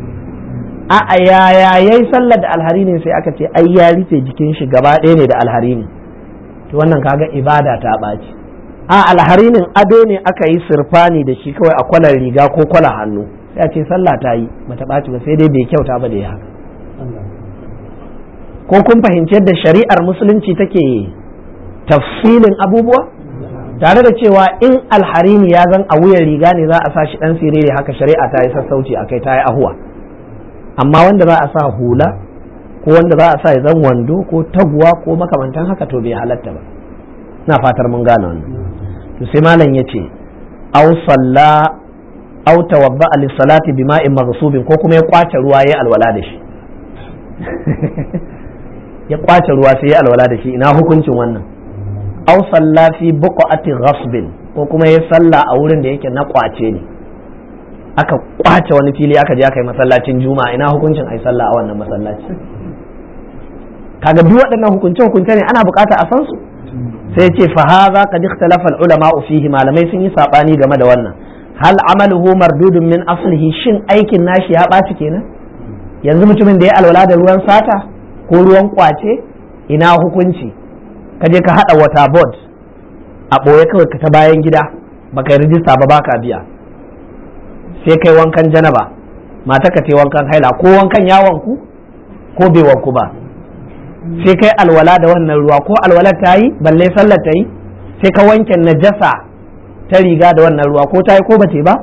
a a yaya yayi sallar da alharini sai aka ce ai ya rufe jikin shi gaba ɗaya ne da alharini to wannan kaga ibada ta ɓaci a alharinin ado ne aka yi sirfani da shi kawai a kwalar riga ko kwala hannu sai a ce sallah ta yi bata ɓaci ba sai dai bai kyauta ba da ya haka ko kun fahimci yadda shari'ar musulunci take tafsilin abubuwa tare da cewa in alharini ya zan a wuyan riga ne za a sa shi dan siriri haka shari'a ta yi sassauci akai ta yi ahuwa amma wanda za a sa hula ko wanda za a sa ya zan wando ko taguwa ko makamantan haka to bai halatta ba na fatar mun gane wannan to sai malam ya ce aw salla aw tawadda li salati bima'in maghsubin ko kuma ya kwace ruwa yayi alwala da shi ya kwace ruwa sai ya alwala da shi ina hukuncin wannan aw salla fi buqati ghasbin ko kuma ya salla a wurin da yake na kwace ne aka kwace wani fili aka je aka yi masallacin juma'a ina hukuncin ai sallah a wannan masallaci kaga duk waɗannan hukunce hukunce ne ana bukata a san su sai ce fa hadha qad ikhtalafa al ulama fihi malamai sun yi sabani game da wannan hal amaluhu mardudun min aslihi shin aikin nashi ya ɓaci kenan yanzu mutumin da ya alwala da ruwan sata ko ruwan kwace ina hukunci ka je ka hada wata board a ɓoye kawai ka ta bayan gida baka yi rijista ba baka biya sai kai wankan janaba mata ka ce wankan haila ko wankan yawon ku ko bai wanku ba sai kai alwala da wannan ruwa ko alwala ta yi balle sallar ta yi sai ka wanke najasa ta riga da wannan ruwa ko ta yi ko ba ba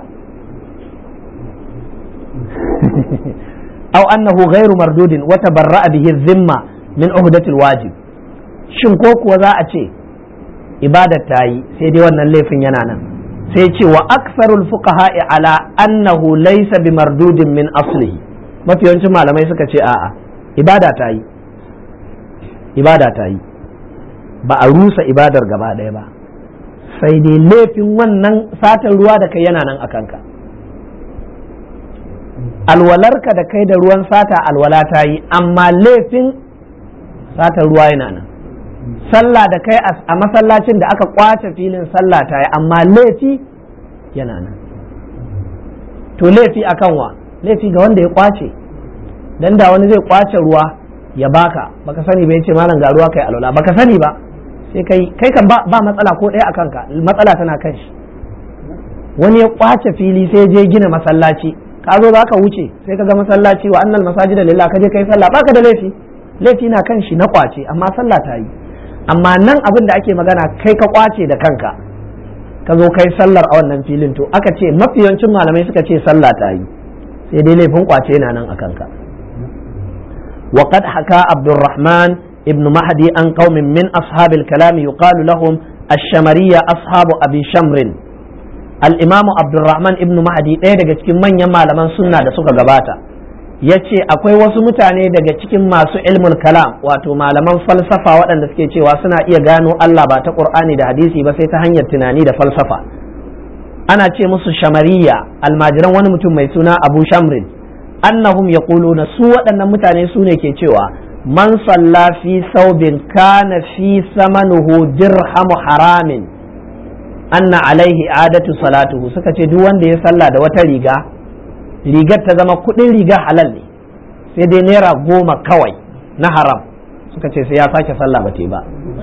aw annahu ghairu mardudin wa tabarra'a bihi dhimma min uhdatil wajib shin ko kuwa za a ce ibadar ta yi sai dai wannan laifin yana nan sai ce wa aksarul fuqaha'i ala annahu laysa bi mardudin min aslihi mafi yawancin malamai suka ce a'a ibada ta yi ibada ta yi ba a rusa ibadar gaba ɗaya ba sai dai laifin wannan satan ruwa da kai yana nan a kanka alwalarka da kai da ruwan sata alwala ta yi amma laifin sata ruwa yana nan sallah da kai a masallacin da aka kwace filin sallah ta yi amma laifi yana nan to laifi akan wa laifi ga wanda ya kwace dan da wani zai kwace ruwa ya baka baka sani ba yace malam ga ruwa kai alwala baka sani ba sai kai kai kan ba matsala ko ɗaya akan ka matsala tana kan shi wani ya kwace fili sai je gina masallaci ka zo za ka wuce sai ka ga masallaci wa annal masajida lillah ka je kai sallah baka da laifi laifi na kan shi na kwace amma sallah ta yi amma nan abin da ake magana kai ka kwace da kanka ka zo kai sallar a wannan filin to aka ce mafiyancin malamai suka ce sallah ta yi sai dai laifin kwace yana nan a kanka وقد حكى عبد الرحمن ابن مهدي عن قوم من أصحاب الكلام يقال لهم الشمرية أصحاب أبي شمر الإمام عبد الرحمن ابن مهدي ɗaya daga cikin manyan malaman sunna da suka gabata ya ce akwai wasu mutane daga cikin masu ilmul kalam wato malaman falsafa waɗanda suke cewa suna iya gano Allah ba ta ƙur'ani da hadisi ba sai ta hanyar tunani da falsafa ana ce musu shamariya almajiran wani mutum mai suna abu shamrin annahum yaquluna su waɗannan mutane su ne ke cewa man salla fi saubin kana fi samanuhu dirhamu haramin anna alaihi adatu salatuhu suka ce duk wanda ya salla da wata riga rigar ta zama kuɗin riga halal ne sai dai naira goma kawai na haram suka ce sai ya sake sallah ba ba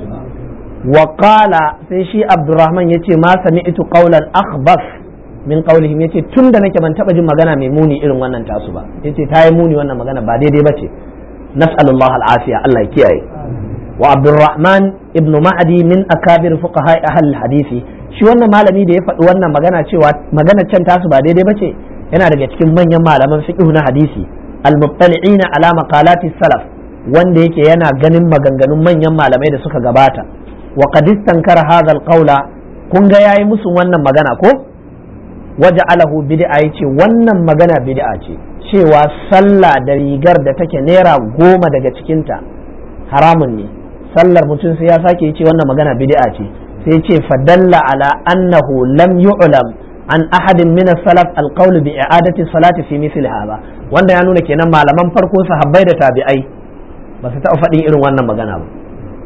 wa qala sai shi abdurrahman yace ma sami'tu qawlan akhbas min qawlihim yace tun da nake ban taba jin magana mai muni irin wannan tasu ba yace ta yi muni wannan magana ba daidai bace nas'alullah al'afiya Allah ya kiyaye wa abdurrahman ibn ma'adi min akabir fuqaha ahli hadisi shi wannan malami da ya faɗi wannan magana cewa magana can tasu ba daidai bace yana daga cikin manyan malaman fiqh na hadisi al-muttali'ina ala maqalati salaf wanda yake yana ganin maganganun manyan malamai da suka gabata wa qad istankara hadha al-qawla kun ga yayi musu wannan magana ko waje alahu bid'a yace wannan magana bid'a ce cewa sallah da rigar da take naira goma daga cikinta haramun ne sallar mutum sai ya sake yace wannan magana bid'a ce sai ce fadalla ala annahu lam yu'lam an ahadin min salaf alqawl bi i'adati salati fi mithli hadha wanda ya nuna kenan malaman farko sahabbai da tabi'ai ba su taɓa faɗin irin wannan magana ba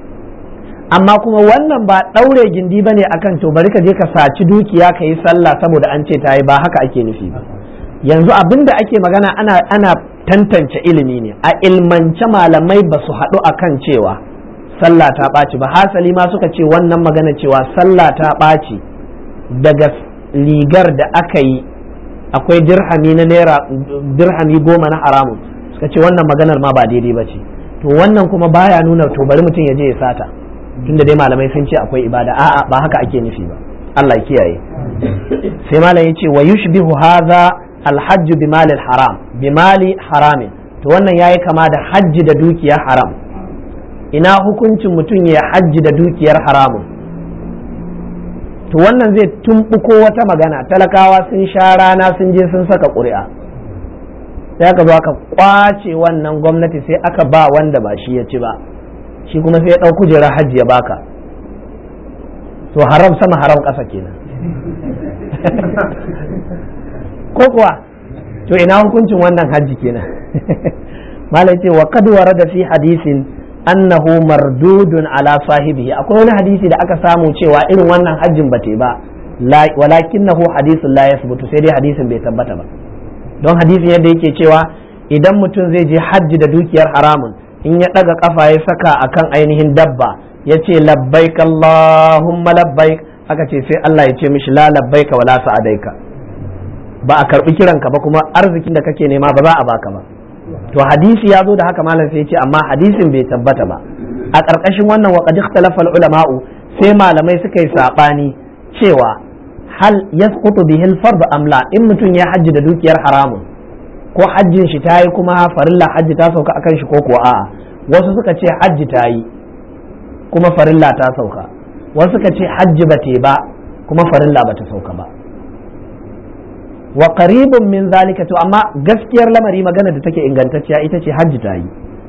amma kuma wannan ba ɗaure gindi ba ne akan to bari ka je ka saci dukiya ka yi sallah saboda an ce ta yi ba haka ake nufi ba yanzu abin da ake magana ana, ana tantance ilimi ne a ilmance malamai ba su haɗu akan cewa sallah ta ɓaci ba hasali ma suka ce wannan magana cewa sallah ta ɓaci daga rigar da aka yi akwai dirhami na naira dirhami goma na haramun suka ce wannan maganar ma ba daidai ba ce to wannan kuma baya nuna to bari mutum ya je ya sata tunda dai malamai sun ce akwai ibada a'a ba haka ake nufi ba Allah ya kiyaye sai malam yace wa yushbihu hadha alhajj bi mali haram bi mali haramin to wannan yayi kama da hajji da dukiyar haram ina hukuncin mutum ya hajji da dukiyar haramun to wannan zai tumbuko wata magana talakawa sun sha rana sun je sun saka ƙuri'a sai aka zo aka kwace wannan gwamnati sai aka ba wanda ba shi ya ci ba shi kuma sai ya ɗau kujerar hajji ya baka to haram sama haram ƙasa kenan ko kuwa to ina hukuncin wannan hajji kenan malai ce wa kad da fi hadisin annahu mardudun ala sahibihi akwai wani hadisi da aka samu cewa irin wannan hajjin ba ba walakinnahu hadisun la yasbutu sai dai hadisin bai tabbata ba don hadisin yadda yake cewa idan mutum zai je hajji da dukiyar haramun in ya ɗaga ƙafa ya saka akan ainihin dabba ya ce labbaik Allahumma labbaik aka ce sai Allah ya ce mishi la labbaika wala sa'adaika ba a karɓi kiranka ba kuma arzikin da kake nema ba za a baka ba to hadisi ya zo da haka malam sai ya ce amma hadisin bai tabbata ba a ƙarƙashin wannan wa qad ikhtalafa ulama'u sai malamai suka yi sabani cewa hal yasqutu bihi al-fard am la in mutum ya hajji da dukiyar haramun ko hajjin shi ta yi kuma farilla hajji ta sauka akan shi ko kuwa a'a wasu suka ce hajji ta yi kuma farilla ta sauka wasu suka ce hajji ba te ba kuma farilla ba ta sauka ba wa qaribun min zalika to amma gaskiyar lamari magana da take ingantacciya ita ce hajji ta yi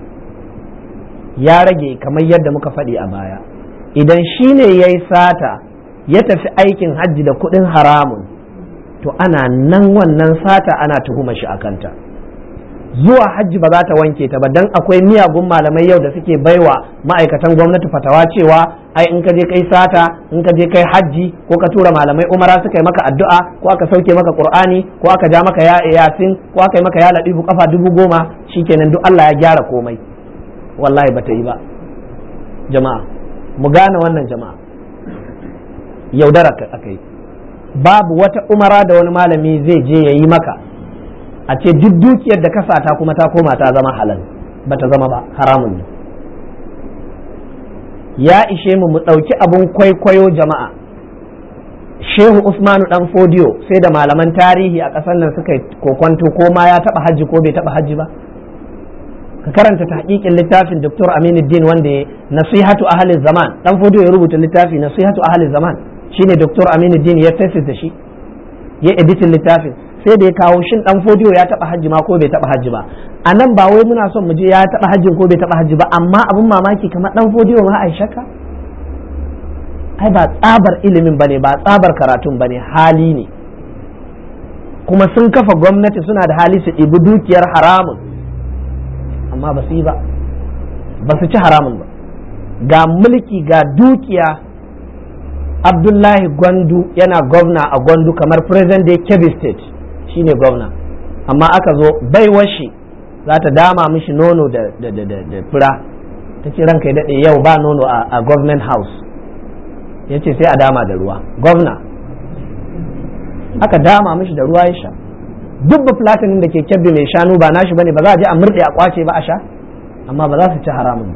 ya rage kamar yadda muka faɗi a baya idan shi ne ya yi sata ya tafi aikin hajji da kuɗin haramun to ana nan wannan sata ana tuhuma shi a kanta zuwa hajji ba za ta wanke ta ba dan akwai miyagun malamai yau da suke baiwa ma'aikatan gwamnati fatawa cewa ai in ka je kai sata in ka je kai hajji ko ka tura malamai umara suka yi maka addu'a ko aka sauke maka qur'ani ko aka ja maka ya yasin ko aka yi maka ya ladifu kafa dubu goma shikenan duk Allah ya gyara komai wallahi bata yi ba jama'a mu gane wannan jama'a yaudara aka yi babu wata umara da wani malami zai je ya yi maka a ce duk dukiyar da ka sata kuma ta koma ta zama halal ba ta zama ba haramun ne ya ishe mu mu ɗauki abin kwaikwayo jama'a shehu usmanu dan fodiyo sai da malaman tarihi a ƙasar nan suka kokwanto ko ma ya taɓa hajji ko bai taɓa hajji ba ka karanta tahqiqin littafin Dr. Aminuddin wanda ya nasihatu ahli zaman dan fodiyo ya rubuta littafi nasihatu ahli zaman shine Dr. Aminuddin ya thesis da shi ya editin littafin sai da ya kawo shin dan fodiyo ya taba hajji ma ko bai taba hajji ba a nan ba wai muna son mu je ya taba hajjin ko bai taba hajji ba amma abin mamaki kamar dan fodiyo ma ai shakka ai ba tsabar ilimin bane ba tsabar karatun bane hali ne kuma sun kafa gwamnati suna da hali su ɗibi dukiyar haramun amma ba su yi ba ba su ci haramun ba ga mulki ga dukiya abdullahi gwandu yana gwamna a gwandu kamar present day kebbi state shine gwamna amma aka zo baiwar shi za ta dama mishi nono da fura ta ce ranka ya daɗe yau ba nono a government house ya ce sai a dama da ruwa gwamna aka dama mishi da ruwa ya sha duk ba platinin da ke kyabbe mai shanu ba nashi bane ba za a je a murɗe a kwace ba a sha amma ba za su ci haramun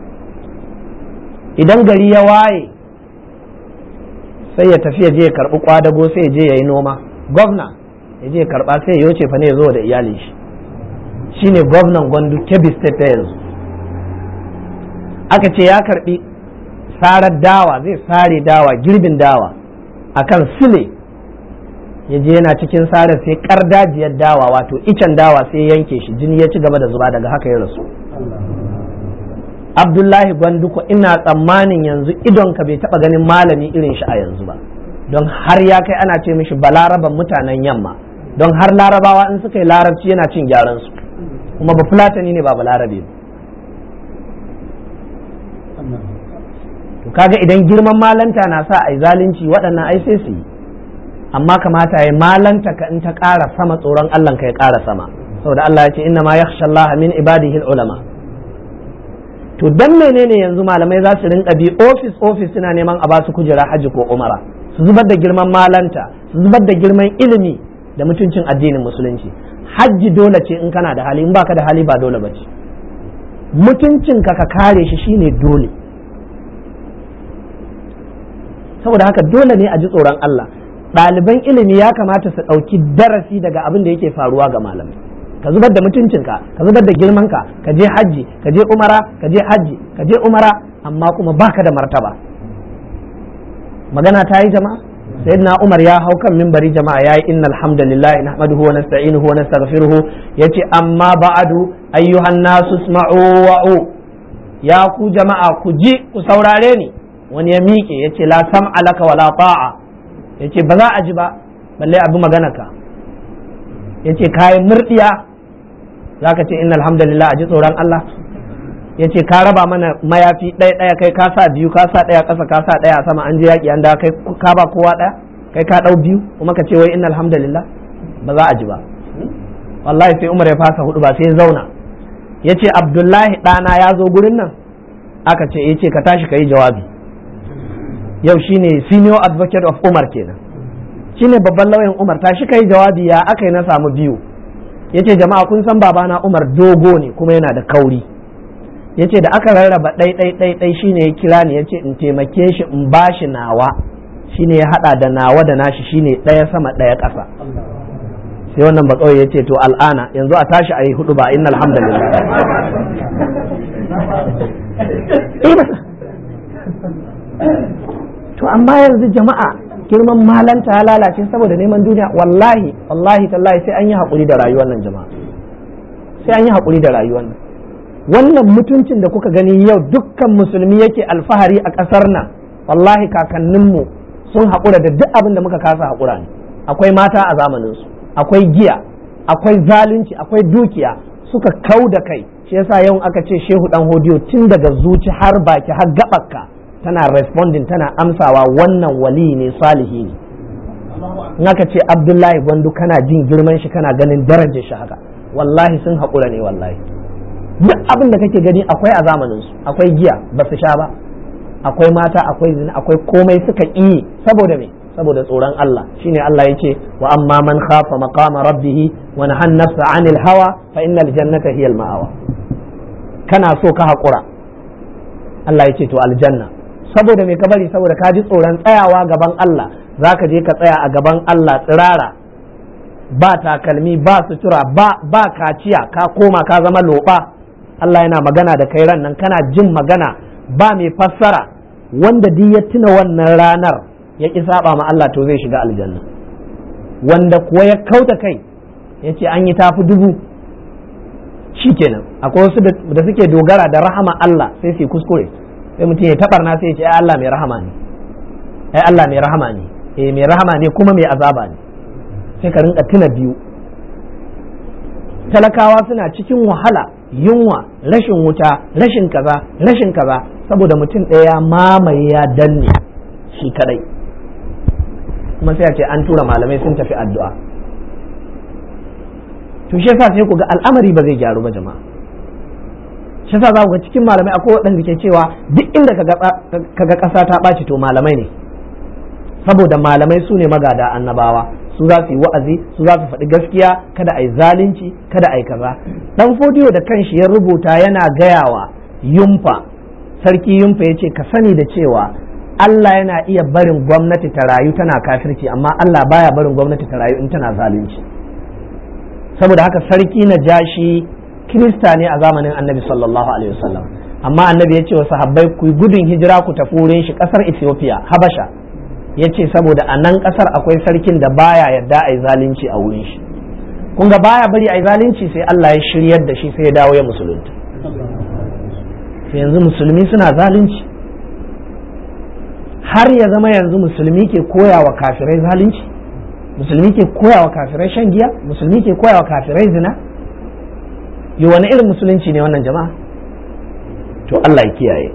idan gari ya waye sai ya tafi ya je ya karɓi kwadago sai ya je ya yi noma gwamna ya je ya karɓa sai ya yoce fa ne ya zo da iyalin shi shine gwamnan gwandu kebbi state ta yanzu aka ce ya karɓi sarar dawa zai sare dawa girbin dawa akan sile ya je yana cikin sarar sai kardajiyar dawa wato icen dawa sai yanke shi jini ya ci gaba da zuba daga haka ya rasu abdullahi gwanduko ina tsammanin yanzu idonka bai taba ganin malami irin shi a yanzu ba don har ya kai ana ce mishi balaraban mutanen yamma don har larabawa in suka yi larabci yana cin gyaran su kuma ba fulatani ne ba balarabe ba to kaga idan girman malanta na sa ai zalunci waɗannan ai sai su yi amma kamata ya malanta ka in ta ƙara sama tsoron Allah ka ya ƙara sama saboda Allah ya ce inna ma yakhsha Allah min ibadihi ulama to dan menene yanzu malamai za su rinka bi office office suna neman a basu kujera haji ko umara su zubar da girman malanta su zubar da girman ilimi da mutuncin addinin musulunci hajji dole ce in kana da hali in baka da hali ba dole bace mutuncin ka ka kare shi shine dole saboda haka dole ne a ji tsoron Allah ɗaliban ilimi ya kamata su ɗauki darasi daga abin da yake faruwa ga malamai ka zubar da mutuncinka ka zubar da girmanka ka je hajji ka je umara ka je hajji ka je umara amma kuma baka da martaba magana ta yi jama'a sayyidina umar ya hau kan mimbari jama'a yayi innal hamdalillah nahmaduhu wa nasta'inuhu wa nastaghfiruhu yace amma ba'adu ayyuhan nasu isma'u wa'u ya ku jama'a ku ji ku saurare ni wani ya miƙe yace la sam'a laka wa la ta'a yace ba za a ji ba balle abu magana ka yace kayan murdiya zaka ce innal hamdalillah a ji tsoron Allah yace ka raba mana mayafi ɗaya ɗaya kai ka sa biyu ka sa ɗaya ƙasa ka sa ɗaya sama an je yaƙi an da kai ka ba kowa ɗaya kai ka ɗau biyu kuma ka ce wai innal hamdalillah ba za a ji ba wallahi sai Umar ya fasa hudu ba sai ya zauna yace Abdullahi ɗana ya zo gurin nan aka ce yace ka tashi ka yi jawabi yau shine senior advocate of Umar kenan shine babban lauyan Umar tashi kai jawabi ya aka yi na samu biyu yace jama'a kun san babana Umar dogo ne kuma yana da kauri yace da aka rarraba ɗai ɗai ɗai ɗai shine ya kira ni yace in taimake shi in bashi nawa shine ya hada da nawa da nashi shine ɗaya sama ɗaya ƙasa sai wannan bakawai yace to al'ana yanzu a tashi a yi hudu ba inna alhamdulillah to amma yanzu jama'a girman malanta ya lalace saboda neman duniya wallahi wallahi tallahi sai an yi haƙuri da rayuwar nan jama'a sai an yi haƙuri da rayuwar nan wannan mutuncin da kuka gani yau dukkan musulmi yake alfahari a ƙasar nan wallahi kakanninmu sun haƙura da duk abin da muka kasa haƙura ne akwai mata a zamaninsu akwai giya akwai zalunci akwai dukiya suka kau da kai shi yasa yau aka ce shehu dan hodiyo tun daga zuci har baki har gaɓarka tana responding tana amsawa wannan wali ne salihi ne in aka ce abdullahi gwandu kana jin girman shi kana ganin darajar shi haka wallahi sun haƙura ne wallahi duk abin da kake gani akwai a zamanin su akwai giya ba su sha ba akwai mata akwai zina akwai komai suka yi saboda me saboda tsoron Allah shine Allah yace wa amma man khafa maqama rabbih wa nahan nafsa anil hawa fa innal jannata hiya al ma'awa kana so ka haƙura Allah yace to aljanna saboda me ka bari saboda ka ji tsoron tsayawa gaban Allah zaka je ka tsaya a gaban Allah tsirara ba takalmi ba sutura ba ba kaciya ka koma ka zama loba Allah yana magana da kai ran nan kana jin magana ba mai fassara wanda duk ya tuna wannan ranar ya ƙi saba ma Allah to zai shiga aljanna wanda kuwa ya kauta kai ya ce an yi tafi dubu shi kenan akwai wasu da suke dogara da rahama Allah sai su kuskure sai mutum ya tabarna sai ya ce ai Allah mai rahama ne ai Allah mai rahama ne eh mai rahama ne kuma mai azaba ne sai ka rinka tuna biyu talakawa suna cikin wahala yunwa rashin wuta rashin kaza rashin kaza saboda mutum ɗaya mamaye ya danne shi kadai kuma sai a ce an tura malamai sun tafi addu'a to shi yasa sai ku ga al'amari ba zai gyaru ba jama'a shi yasa za ku ga cikin malamai akwai waɗanda ke cewa duk inda kaga ƙasa ta ɓaci to malamai ne saboda malamai su ne magada annabawa su za su yi wa'azi su za su faɗi gaskiya kada a yi zalunci kada a yi kaza dan fodiyo da kanshi ya rubuta yana gayawa yumfa sarki yumfa ya ce ka sani da cewa Allah yana iya barin gwamnati ta rayu tana kafirci amma Allah baya barin gwamnati ta rayu in tana zalunci saboda haka sarki na jashi kirista ne a zamanin annabi sallallahu alaihi wasallam amma annabi ya ce wa sahabbai ku gudun hijira ku tafi wurin shi kasar ethiopia habasha ya ce saboda a nan kasar akwai sarkin da baya yadda a yi zalunci a wurin shi kun ga baya bari a yi zalunci sai Allah ya shiryar da shi sai ya dawo ya musulunta sai yanzu musulmi suna zalunci har ya zama yanzu musulmi ke koya wa kafirai zalunci musulmi ke koya wa kafirai shan giya musulmi ke koya wa kafirai zina yi wani irin musulunci ne wannan jama'a to Allah ya kiyaye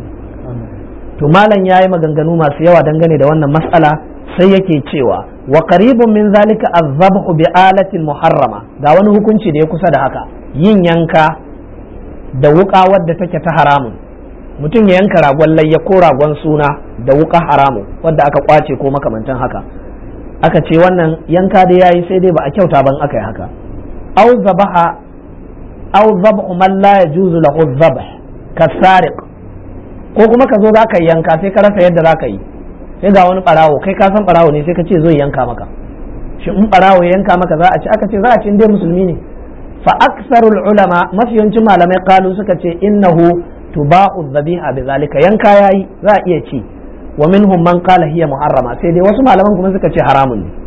to malam ya yi maganganu masu yawa dangane da wannan matsala sai yake cewa wa qaribun min zalika azabhu bi alatin muharrama ga wani hukunci da ya kusa da haka yin yanka da wuka wadda take ta haramun mutum ya yanka ragon layya ko ragon suna da wuka haramun wadda aka kwace ko makamantan haka aka ce wannan yanka da yayi sai dai ba a kyauta ban aka yi haka au zabaha au zabhu man la yajuzu lahu zabh kasariq ko kuma ka zo zaka yanka sai ka rasa yadda zaka yi sai ga wani barawo kai ka san barawo ne sai ka ce zo yanka maka shi in barawo ya yanka maka za a ci aka ce za a ci dai musulmi ne fa aksarul ulama mafiyancin malamai kalu suka ce innahu tuba'u dhabiha bizalika yanka yayi za a iya ci wa minhum man qala hiya muharrama sai dai wasu malaman kuma suka ce haramun ne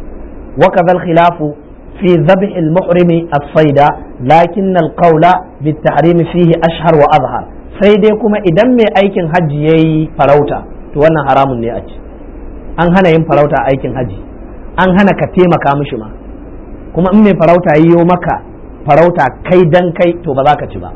wa kadhal khilafu fi dhabh al muhrimi as-sayda lakin al qawla bit tahrim fihi ashhar wa azhar sai dai kuma idan mai aikin hajji yayi farauta to wannan haramun ne a ci an hana yin farauta aikin hajji an hana ka taimaka mishi ma kuma in mai farauta yiwo maka farauta kai dan kai to ba za ka ci ba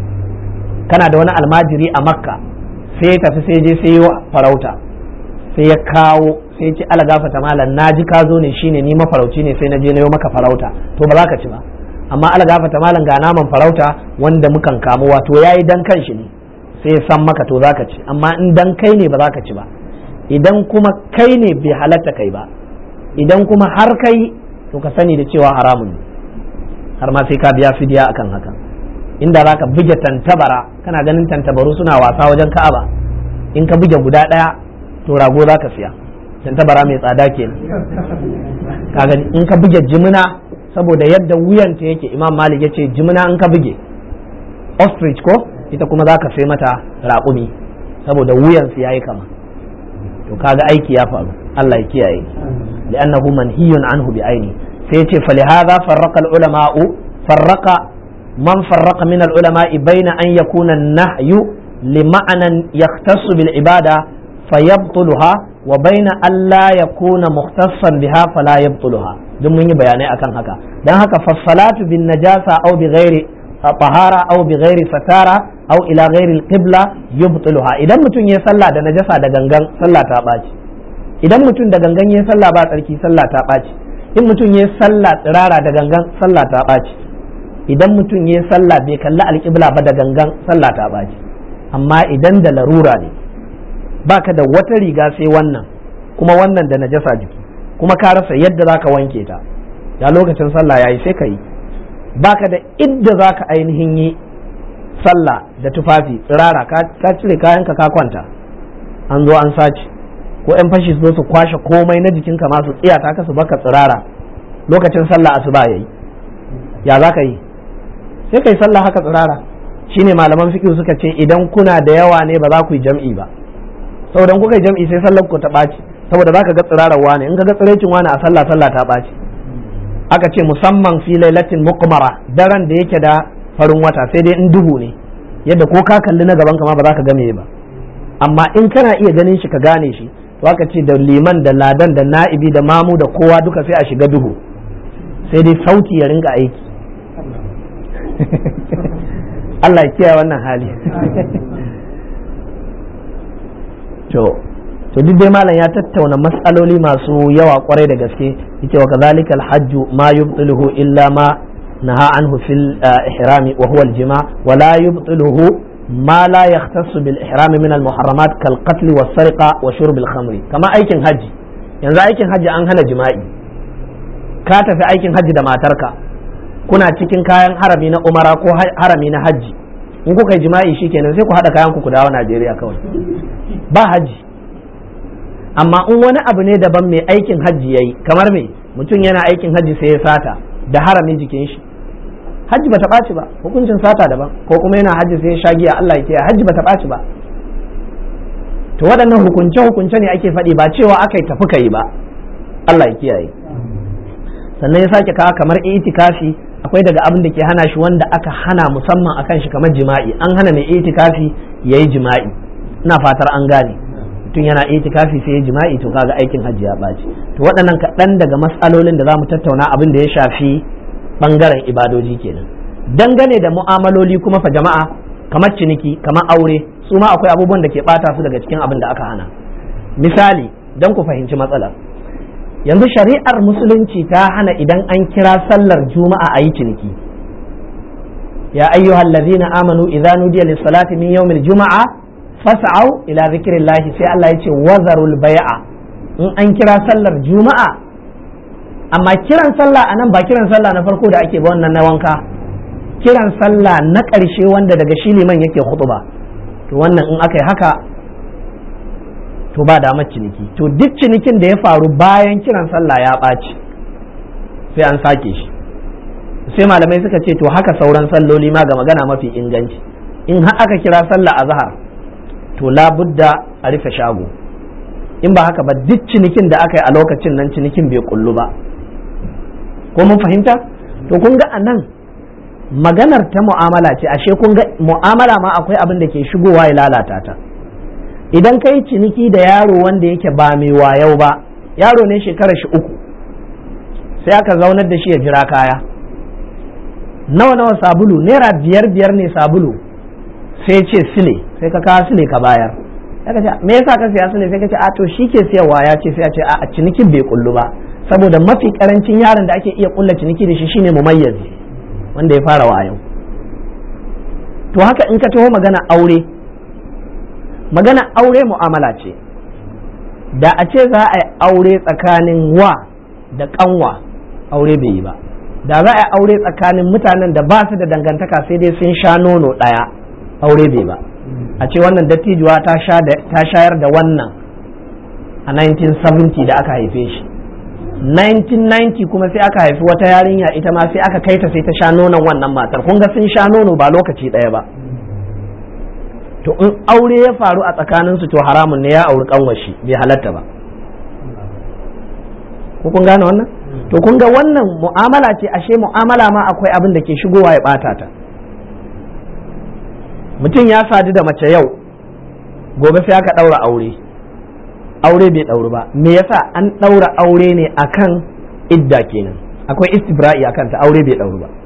kana da wani almajiri a makka sai ya tafi sai je sai yi farauta sai ya kawo sai ce ala gafata malam na ji ka zo ne shine ni mafarauci ne sai na je na yi maka farauta to ba za ka ci ba amma ala gafata malam ga naman farauta wanda mukan kamo wato yayi dan kanshi ne sai ya san maka to za ka ci amma in dan kai ne ba za ka ci ba idan kuma kai ne bai halatta kai ba idan kuma har kai to ka sani da cewa haramun ne har ma sai ka biya fidiya akan haka inda za ka buge tantabara kana ganin tantabaru suna wasa wajen ka'aba in ka buge guda ɗaya to rago za ka siya tantabara mai tsada kenan ka gani in ka buge jimina saboda yadda wuyanta yake imam malik ya ce jimina in ka buge ostrich ko ita kuma za ka sai mata raƙumi saboda wuyansu ya yi kama to kaga aiki ya faru Allah ya kiyaye li'annahu manhiyun anhu bi aini sai yace falihadha farraqa al-ulama'u farraqa man farraqa min al-ulama'i baina an yakuna an-nahyu lima'nan yahtassu bil ibada fayabtuluha wa baina an la yakuna mukhtassan biha fala yabtuluha duk mun yi bayanai akan haka dan haka fassalatu bin najasa aw bi ghairi tahara aw bi ghairi satara aw ila ghairi alqibla yubtiluha idan mutum ya sallah da najasa da gangan sallah ta baci idan mutum da gangan ya sallah ba tsarki sallah ta baci in mutum ya sallah tsirara da gangan sallah ta baci idan mutum ya sallah bai kalli alqibla ba da gangan sallah ta baci amma idan da larura ne baka da wata riga sai wannan kuma wannan da najasa jiki kuma ka rasa yadda zaka wanke ta ya lokacin sallah yayi sai ka yi baka da idda zaka ainihin yi sallah da tufafi tsirara ka cire kayanka ka kwanta an zo an sace ko yan fashi su zo su kwashe komai na jikinka ma su tsiyata ka su baka tsirara lokacin sallah asuba yayi ya zaka yi sai kai sallah haka tsirara shine malaman fiqh suka ce idan kuna da yawa ne ba za ku yi jam'i ba saboda in kuka yi jam'i sai sallar ku ta ɓaci saboda za ka ga tsirarar wane in ka ga tsiraicin wane a sallah sallah ta ɓaci aka ce musamman fi lailatin muqmara daren da yake da farin wata sai dai in duhu ne yadda ko ka kalli na gaban ma ba za ka game ba amma in kana iya ganin shi ka gane shi to aka ce da liman da ladan da na'ibi da mamu da kowa duka sai a shiga duhu sai dai sauti ya rinka aiki Allah ya kiyaye wannan hali to to duk dai malam ya tattauna matsaloli masu yawa kwarai da gaske yace wa kadhalika alhajj ma yubtiluhu illa ma naha anhu fil ihrami wa huwa aljima wa la yubtiluhu ma la yahtassu bil ihrami min al muharramat kal qatl was sariqa wa shurb al khamri kama aikin haji yanzu aikin haji an hana jima'i ka tafi aikin haji da matarka kuna cikin kayan harami na umara ko harami na haji in kuka yi jima'i shikenan sai ku haɗa kayan ku ku dawo Najeriya kawai ba haji amma in wani abu ne daban mai aikin hajji yayi kamar me mutum yana aikin hajji sai ya sata da haramin jikin shi hajji bata ɓaci ba hukuncin sata daban ko kuma yana hajji sai ya sha giya Allah ya kiyaye hajji bata ɓaci ba to waɗannan hukunce hukunce ne ake faɗi ba cewa aka yi tafi ka yi ba Allah ya kiyaye sannan ya sake kawo kamar itikafi akwai daga abin da ke hana shi wanda aka hana musamman akan shi kamar jima'i an hana mai itikafi yayi jima'i ina fatar an gane mutum yana itikafi sai ya jima'i to kaga aikin hajji ya ɓaci to waɗannan kaɗan daga matsalolin da za mu tattauna abin da ya shafi ɓangaren ibadoji kenan dangane da mu'amaloli kuma fa jama'a kamar ciniki kamar aure su ma akwai abubuwan da ke ɓata su daga cikin abin da aka hana misali don ku fahimci matsalar yanzu shari'ar musulunci ta hana idan an kira sallar juma'a a yi ciniki ya ayyuhal ladzina amanu idza nudiya lis-salati min yawmil juma'a fas'au ila zikrillahi sai Allah ya ce wazarul bai'a in an kira sallar juma'a amma kiran sallah anan ba kiran sallah na farko da ake ba wannan na wanka kiran sallah na ƙarshe wanda daga shi liman yake ba to wannan in aka yi haka to ba damar ciniki to duk cinikin da ya faru bayan kiran sallah ya ɓaci sai an sake shi sai malamai suka ce to haka sauran salloli ma ga magana mafi inganci in har aka kira sallah a zahar to labudda a rufe shago in ba haka ba duk cinikin da aka yi a lokacin nan cinikin bai kullu ba ko mun fahimta to kun ga a nan maganar ta mu'amala ce ashe kun ga mu'amala ma akwai abin da ke shigowa ya lalata ta idan ka yi ciniki da yaro wanda yake ba mai wayau ba yaro ne shekarar shi uku sai aka zaunar da shi ya jira kaya nawa nawa sabulu naira biyar biyar ne sabulu sai ce sile sai ka kawo sile ka bayar ka ce me yasa ka siya sile sai ka ce a to shi ke siyarwa ya ce sai a ce a cinikin bai kullu ba saboda mafi karancin yaron da ake iya kulla ciniki da shi shine mumayyazi wanda ya fara wayo to haka in ka taho magana aure magana aure mu'amala ce da a ce za a yi aure tsakanin wa da kanwa aure bai yi ba da za a yi aure tsakanin mutanen da ba su da dangantaka sai dai sun sha nono ɗaya aure bai ba a ce wannan dattijuwa ta shayar da wannan a 1970 da aka haife shi 1990 kuma sai aka haifi wata yarinya ita ma sai aka kaita sai ta sha nonon wannan matar kun ga sun sha nono ba lokaci ɗaya ba to in aure ya faru a tsakaninsu to haramun ne ya auri kanwashi bai halatta ba ko kun gane wannan to kun ga wannan mu'amala ce ashe mu'amala ma akwai abin da ke shigowa ya bata ta mutum ya sadu da mace yau gobe sai aka ɗaura aure aure bai ɗauri ba me yasa an ɗaura aure ne akan idda kenan akwai istibra'i a kanta aure bai ɗauru ba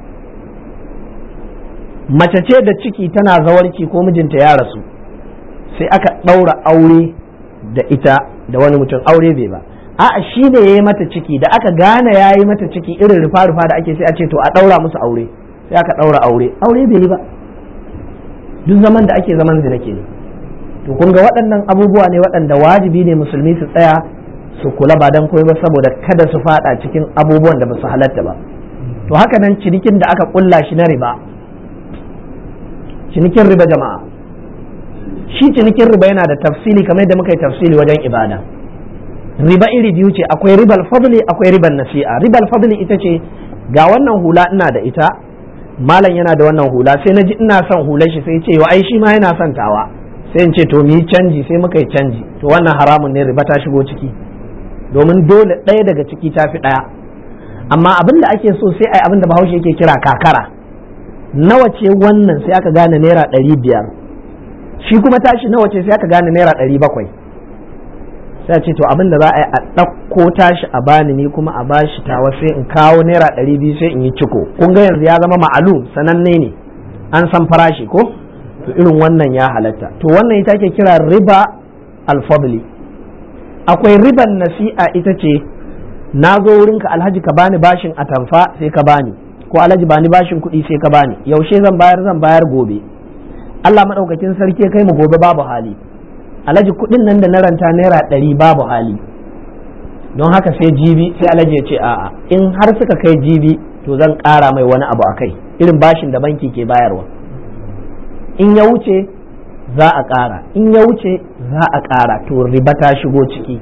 mace ce da ciki tana zawarci ko mijinta ya rasu sai aka ɗaura aure da ita da wani mutum aure bai ba a'a shi ne ya yi mata ciki da aka gane ya yi mata ciki irin rufa-rufa da ake sai a ce to a ɗaura musu aure sai aka ɗaura aure aure bai yi ba duk zaman da ake zaman zina kenan to kun ga waɗannan abubuwa ne waɗanda wajibi ne musulmi su tsaya su kula ba dan koyi ba saboda kada su fada cikin abubuwan da ba su halatta ba to haka nan cinikin da aka kulla shi na riba cinikin riba jama'a shi cinikin riba yana da tafsili kamar yadda muka yi tafsili wajen ibada riba iri biyu ce akwai ribal fadli akwai ribal nasi'a ribal fadli ita ce ga wannan hula ina da ita malam yana da wannan hula sai na ji ina son hular shi sai ce ai shi ma yana son tawa sai in ce to mu yi canji sai muka yi canji to wannan haramun ne riba ta shigo ciki domin dole ɗaya daga ciki ta fi ɗaya amma abin da ake so sai ai abin da bahaushe yake kira kakara nawa ce wannan sai aka gane naira ɗari biyar shi kuma tashi nawa ce sai aka gane naira ɗari bakwai sai ce to abin da za a yi a ɗauko tashi a bani ni kuma a bashi tawa sai in kawo naira ɗari biyu sai in yi ciko kun ga yanzu ya zama ma'alu sananne ne an san farashi ko to irin wannan ya halatta to wannan ita ke kira riba alfadli akwai riban nasi'a ita ce na zo wurinka alhaji ka bani bashin atamfa sai ka bani ko alhaji bani bashin kuɗi sai ka bani yaushe zan bayar zan bayar gobe Allah maɗaukakin sarki kai mu gobe babu hali alhaji kuɗin nan da na ranta naira ɗari babu hali don haka sai jibi sai alhaji ya ce a'a in har suka kai jibi to zan ƙara mai wani abu a kai irin bashin da banki ke bayarwa in ya wuce za a ƙara in ya wuce za a ƙara to riba ta shigo ciki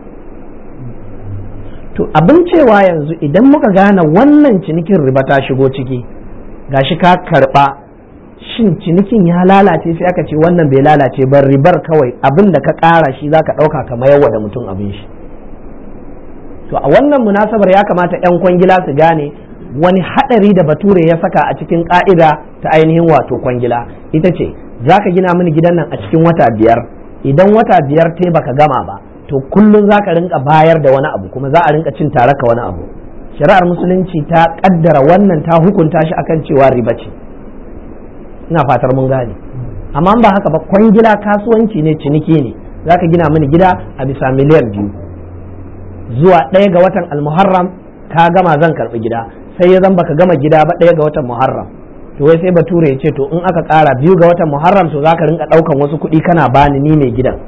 to abin cewa yanzu idan muka gane wannan cinikin riba ta shigo ciki gashi ka karɓa shin cinikin ya lalace sai aka ce wannan bai lalace ba ribar kawai abin da ka ƙara shi za ka ɗauka ka mayarwa da mutum abin shi to a wannan munasabar ya kamata 'yan kwangila su gane wani haɗari da bature ya saka a cikin ƙa'ida ta ainihin wato kwangila ita ce za ka gina mini gidan nan a cikin wata biyar idan wata biyar te baka gama ba to kullum za ka rinka bayar da wani abu kuma za a rinka cin tare ka wani abu shari'ar musulunci ta kaddara wannan ta hukunta shi akan cewa riba ce ina fatar mun gane amma ba haka ba kwangila kasuwanci ne ciniki ne za ka gina mini gida a bisa miliyan biyu zuwa ɗaya ga watan almuharram ka gama zan karɓi gida sai ya zan baka gama gida ba ɗaya ga watan muharram to wai sai bature ya ce to in aka ƙara biyu ga watan muharram to za ka rinka ɗaukan wasu kuɗi kana bani ni mai gidan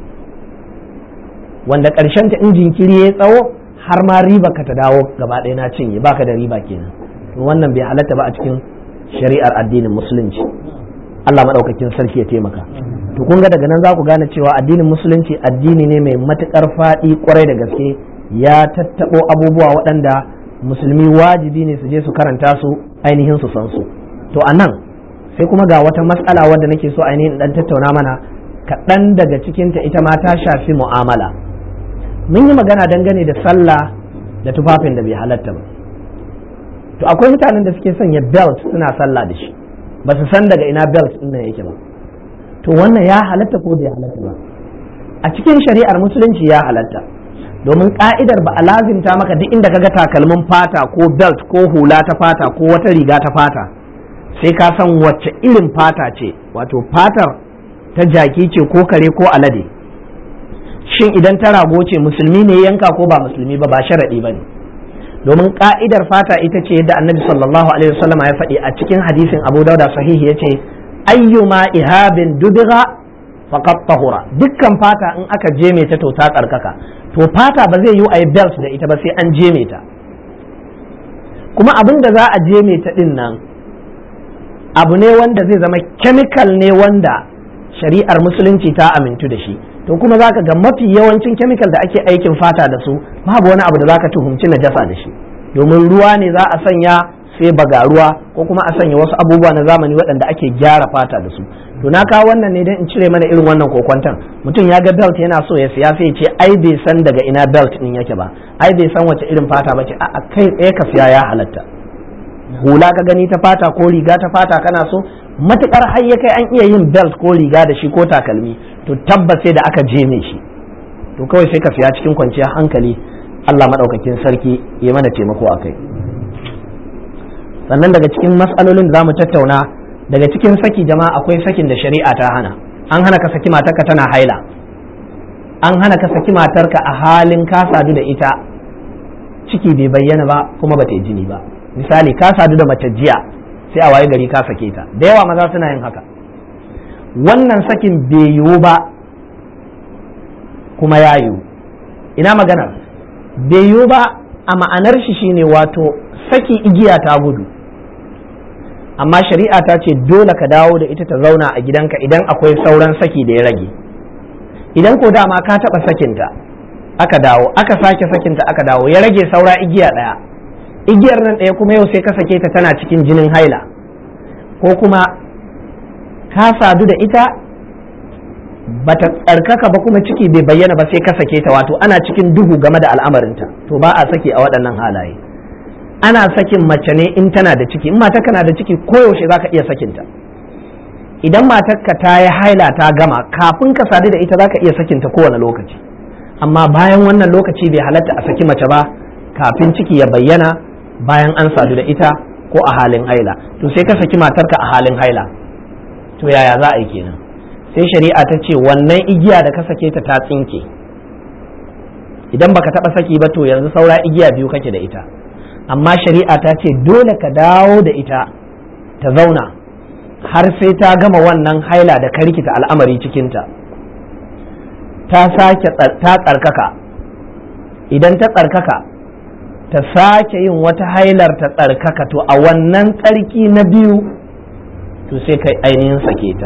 wanda ƙarshen ta in jinkiri ya tsawo har ma riba ka ta dawo gaba ɗaya na cinye baka da riba kenan to wannan bai halatta ba a cikin shari'ar addinin musulunci Allah maɗaukakin sarki ya taimaka to kun ga daga nan za ku gane cewa addinin musulunci addini ne mai matuƙar faɗi ƙwarai da gaske ya tattaɓo abubuwa waɗanda musulmi wajibi ne su je su karanta su ainihin su san su to a nan sai kuma ga wata matsala wadda nake so ainihin dan tattauna mana kaɗan daga cikinta ita ma ta shafi mu'amala mun yi magana dangane da sallah da tufafin da bai halatta ba to akwai mutanen da suke sanya belt suna sallah da shi ba su san daga ina belt ɗin nan yake ba to wannan ya halatta ko bai halatta ba a cikin shari'ar musulunci ya halatta domin ka'idar ba a lazimta maka duk inda kaga takalmin fata ko belt ko hula ta fata ko wata riga ta fata sai ka san wacce irin fata ce wato fatar ta jaki ce ko kare ko alade shin idan ta rago ce musulmi ne yanka ko ba musulmi ba ba sharaɗi ba ne domin ka'idar fata ita ce yadda annabi sallallahu alaihi wasallam ya faɗi a cikin hadisin abu dauda sahihi ya ce ayyuma ihabin dubiga faqat tahura dukkan fata in aka jeme ta to ta tsarkaka to fata ba zai yi a yi belt da ita ba sai an jeme ta kuma abin da za a jeme ta din nan abu ne wanda zai zama chemical ne wanda shari'ar musulunci ta amintu da shi to kuma zaka ga mafi yawancin chemical da ake aikin fata da su babu wani abu da zaka tuhumci najasa da shi domin ruwa ne za a sanya sai bagaruwa ko kuma a sanya wasu abubuwa na zamani waɗanda ake gyara fata da su to na kawo wannan ne don in cire mana irin wannan kokwantan mutum ya ga belt yana so ya siya sai ya ce ai bai san daga ina belt din yake ba ai bai san wace irin fata ba ce a kai tsaye ka siya ya halatta hula ka gani ta fata ko riga ta fata kana so matukar har ya kai an iya yin belt ko riga da shi ko takalmi to tabbas sai da aka jeme shi to kawai sai ka siya cikin kwanciyar hankali Allah maɗaukakin sarki ya mana taimako a kai sannan daga cikin matsalolin da za mu tattauna daga cikin saki jama'a akwai sakin da shari'a ta hana an hana ka saki matarka tana haila an hana ka saki matarka a halin ka sadu da ita ciki bai bayyana ba kuma ba ta yi jini ba misali ka sadu da mace jiya sai a waye gari ka sake ta da yawa maza suna yin haka wannan sakin bai yiwu ba kuma ya yiwu ina magana bai yiwu ba a ma'anar shi shine wato saki igiya ta gudu amma shari'a ta ce dole ka dawo da ita ta zauna a gidanka idan akwai sauran saki da ya rage idan ko dama ka taɓa sakinta aka dawo aka sake sakinta aka dawo ya rage saura igiya ɗaya igiyar nan ɗaya kuma yau sai ka sake ta tana cikin jinin haila ko kuma ka sadu da ita bata tsarkaka ba kuma ciki bai bayyana ba sai ka sake ta wato ana cikin duhu game da al'amarinta to ba a saki a waɗannan halaye ana sakin mace ne in tana da ciki in matarka na da ciki koyaushe za ka iya sakinta idan matarka ta yi haila ta gama kafin ka sadu da ita za ka iya sakinta kowane lokaci amma bayan wannan lokaci bai halatta a saki mace ba kafin ciki ya bayyana bayan an sadu da ita ko a halin haila to sai ka saki matarka a halin haila to yaya za a yi kenan sai shari'a ta ce wannan igiya da ka sake ta ta tsinke idan baka taba saki ba to yanzu saura igiya biyu kake da ita amma shari'a ta ce dole ka dawo da ita ta zauna har sai ta gama wannan haila da ka rikita al'amari cikinta ta sake ta tsarkaka idan ta tsarkaka ta sake yin wata hailar ta tsarkaka to a wannan tsarki na biyu to sai kai ainihin sake ta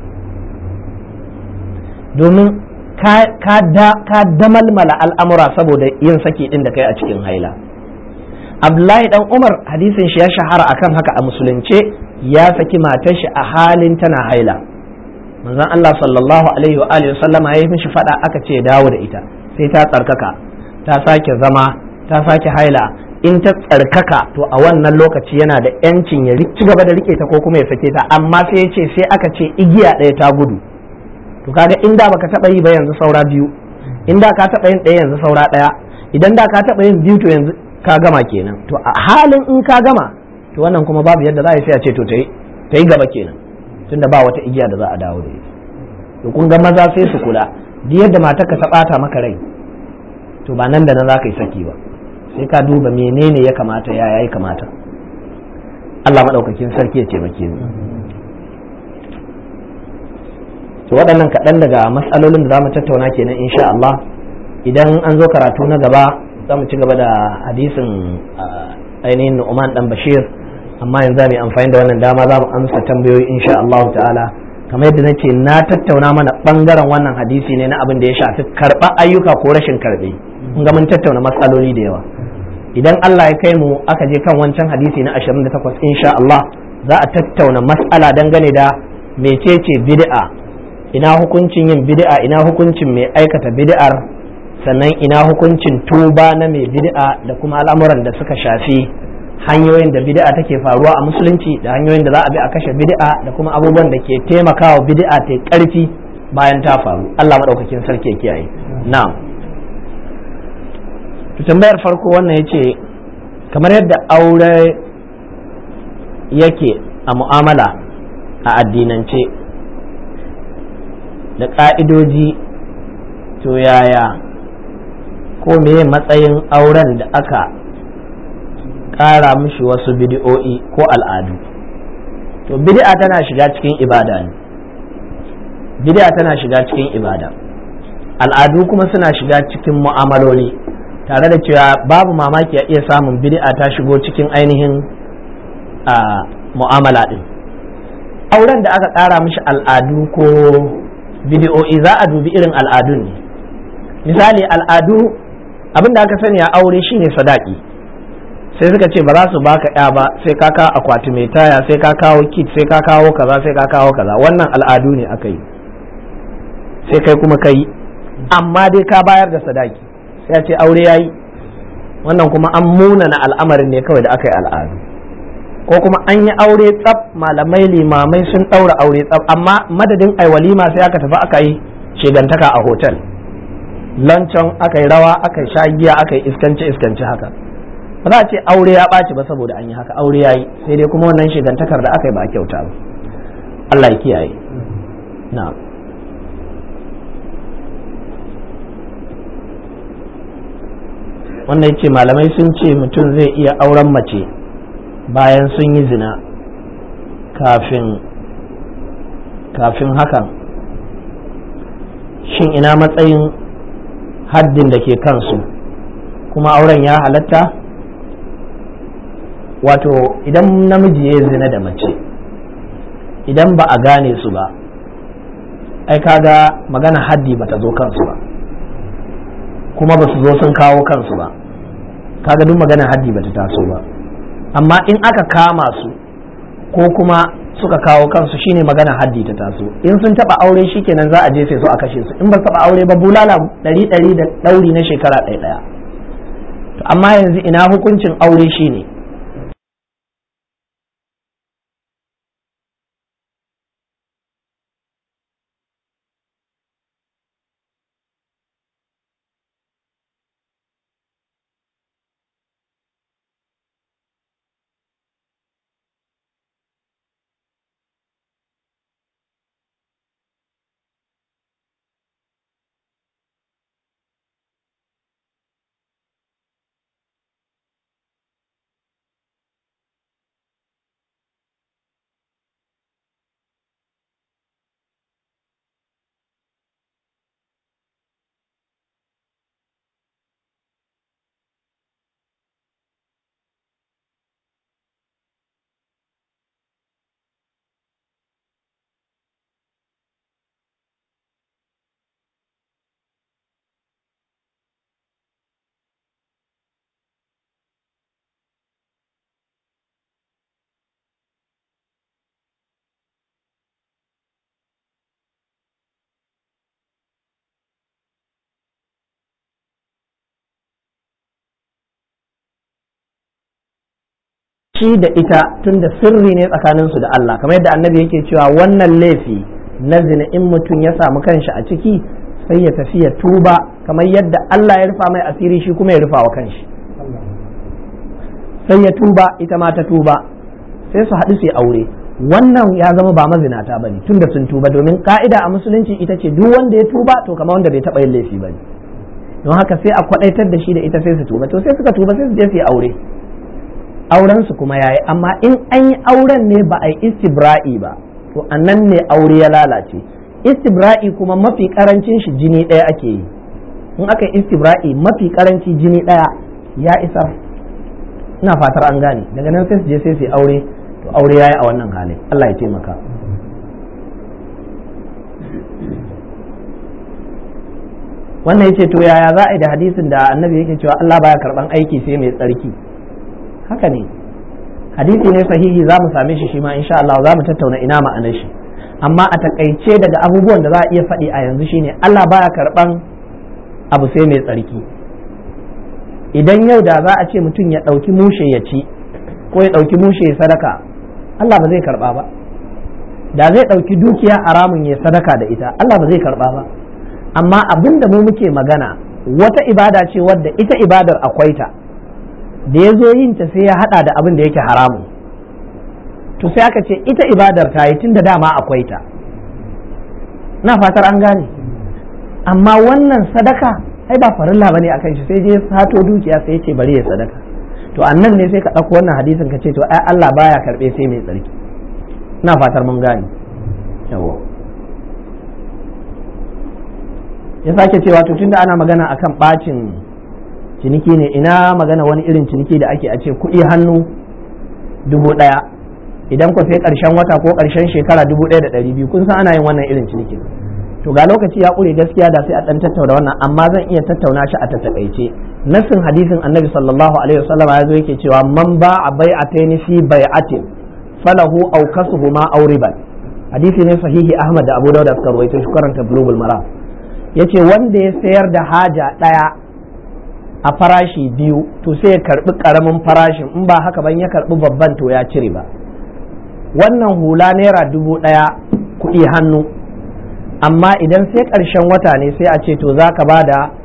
domin ka damalmala al'amura saboda yin saki ɗin da kai a cikin haila abdullahi dan umar hadisin shi ya shahara akan haka a musulunce ya saki matar shi a halin tana haila manzon Allah sallallahu alaihi wa alihi sallama ya yi mishi fada aka ce dawo da ita sai ta tsarkaka ta sake zama ta sake haila in ta tsarkaka to a wannan lokaci yana da yancin ya ci gaba da rike ta ko kuma ya sake ta amma sai ya ce sai aka ce igiya ɗaya ta gudu to kaga in da baka taba yi ba yanzu saura biyu in da ka taba yin ɗaya yanzu saura ɗaya idan da ka taba yin biyu to yanzu ka gama kenan to a halin in ka gama to wannan kuma babu yadda za a yi sai a ce to ta yi gaba kenan tunda ba wata igiya da za a dawo da ita to kun ga maza sai su kula duk yadda matarka ta bata maka rai to ba nan da nan za ka yi saki ba sai ka duba menene ya kamata ya ya kamata Allah maɗaukakin sarki ya taimake mu to waɗannan kaɗan daga matsalolin da za mu tattauna kenan insha Allah idan an zo karatu na gaba za mu ci gaba da hadisin ainihin Nu'man dan Bashir amma yanzu mu amfani da wannan dama za mu amsa tambayoyi insha Allah ta'ala kamar yadda nace na tattauna mana bangaren wannan hadisi ne na abin da ya shafi karɓa ayyuka ko rashin karɓe kun ga mun tattauna matsaloli da yawa idan Allah ya kai mu aka je kan wancan hadisi na 28 insha Allah za a tattauna mas'ala dangane da mecece bid'a ina hukuncin yin bid'a ina hukuncin mai aikata bid'ar sannan ina hukuncin tuba na mai bid'a da kuma al'amuran da suka shafi hanyoyin da bid'a take faruwa a musulunci da hanyoyin da za a bi a kashe bid'a da kuma abubuwan da ke taimakawa bid'a ta karfi bayan ta faru Allah madaukakin sarki ya kiyaye na'am to tambayar farko wannan yace kamar yadda aure yake a mu'amala a addinance da ƙa'idoji to yaya ko meye matsayin auren da aka ƙara mishi wasu bidi'o'i ko al'adu to bid'a tana shiga cikin ibada ne bid'a tana shiga cikin ibada al'adu kuma suna shiga cikin mu'amaloli tare da cewa babu mamaki a iya samun bid'a ta shigo cikin ainihin mu'amala din auren da aka ƙara mishi al'adu ko bidi'o'i za a dubi irin al'adun ne misali al'adu abin da aka sani a aure shine sadaki sai suka ce ba za su baka ya ba sai ka kawo akwati mai taya sai ka kawo kit sai ka kawo kaza sai ka kawo kaza wannan al'adu ne aka yi sai kai kuma kai amma dai ka bayar da sadaki sai a ce aure yayi wannan kuma an munana al'amarin ne kawai da aka yi al'adu ko kuma an yi aure tsaf malamai limamai sun ɗaura aure tsaf amma madadin ai walima sai aka tafi aka yi shegantaka a hotel lancon aka yi rawa aka yi shagiya aka yi iskance iskance haka ba za a ce aure ya ɓaci ba saboda an yi haka aure ya yi sai dai kuma wannan shigantakar da aka yi ba a kyauta ba Allah ya kiyaye na'am wannan ce malamai sun ce mutum zai iya auren mace bayan sun yi zina kafin kafin hakan shin ina matsayin haddin da ke kansu kuma auren ya halatta wato idan namiji ya zina da mace idan ba a gane su ba ai kaga magana haddi ba ta zo kansu ba kuma ba su zo sun kawo kansu ba kaga duk magana haddi ba ta taso ba amma in aka kama su ko kuma suka kawo kansu shine magana haddi ta taso in sun taba aure shikenan za a jefe su a kashe su in ba taba aure ba bulala ɗari ɗari da ɗauri na shekara ɗaya ɗaya to amma yanzu ina hukuncin aure shine shi da ita tun da sirri ne tsakaninsu da Allah kamar yadda annabi yake cewa wannan laifi na zina in mutum ya samu kanshi a ciki sai ya tafi ya tuba kamar yadda Allah ya rufa mai asiri shi kuma ya rufa wa kanshi sai ya tuba ita ma ta tuba sai su haɗu su yi aure wannan ya zama ba mazinata ba ne tunda sun tuba domin ka'ida a musulunci ita ce duk wanda ya tuba to kamar wanda bai taɓa yin laifi ba ne don haka sai a kwaɗaitar da shi da ita sai su tuba to sai suka tuba sai su je su yi aure auren su kuma yayi amma in an yi auren ne ba a yi istibra'i ba to annan ne aure ya lalace istibra'i kuma mafi karancin shi jini ɗaya ake yi in aka yi istibra'i mafi karanci jini ɗaya ya isa ina fatar an gane daga nan sai su je sai su yi aure to aure yayi a wannan halin Allah ya taimaka wannan yace to yaya za a yi da hadisin da annabi yake cewa Allah baya karban aiki sai mai tsarki haka ne hadisi ne sahihi za mu same shi shi ma insha Allah za mu tattauna ina ma'anar shi amma a takaice daga abubuwan da za a iya faɗi a yanzu shine Allah baya karban abu sai mai tsarki idan yau da za a ce mutum ya ɗauki mushe ya ci ko ya ɗauki mushe ya sadaka Allah ba zai karba ba da zai ɗauki dukiya haramun ya sadaka da ita Allah ba zai karba ba amma abin da mu muke magana wata ibada ce wadda ita ibadar akwai ta da ya zo yin ta sai ya hada da abin da yake haramun to sai aka ce ita ibadar ta yi tun da dama akwai ta na fatar an gane amma wannan sadaka ai ba farilla bane akan shi sai je sato dukiya sai ya ce bari ya sadaka to annan ne sai ka ɗauko wannan hadisin ka ce to ai Allah baya karɓe sai mai tsarki na fatar mun gane yawa ya sake cewa to tunda ana magana akan bacin ciniki ne ina magana wani irin ciniki da ake a ce kuɗi hannu dubu ɗaya idan ku sai ƙarshen wata ko ƙarshen shekara dubu ɗaya da ɗari biyu kun san ana yin wannan irin ciniki to ga lokaci ya ƙure gaskiya da sai a ɗan tattauna wannan amma zan iya tattauna shi a tattakaice nassin hadisin annabi sallallahu alaihi wasallam ya zo yake cewa man ba a bai'ataini fi bai'atin falahu aw kasuhuma aw riban hadisi ne sahihi ahmad da abu dauda suka rawaito shi karanta bulugul maram yace wanda ya sayar da haja ɗaya a farashi biyu to sai ya karbi karamin farashin in ba haka ban ya karbi babban to ya cire ba wannan hula naira dubu ɗaya kuɗi hannu amma idan sai ƙarshen wata ne sai a ce to za ka ba da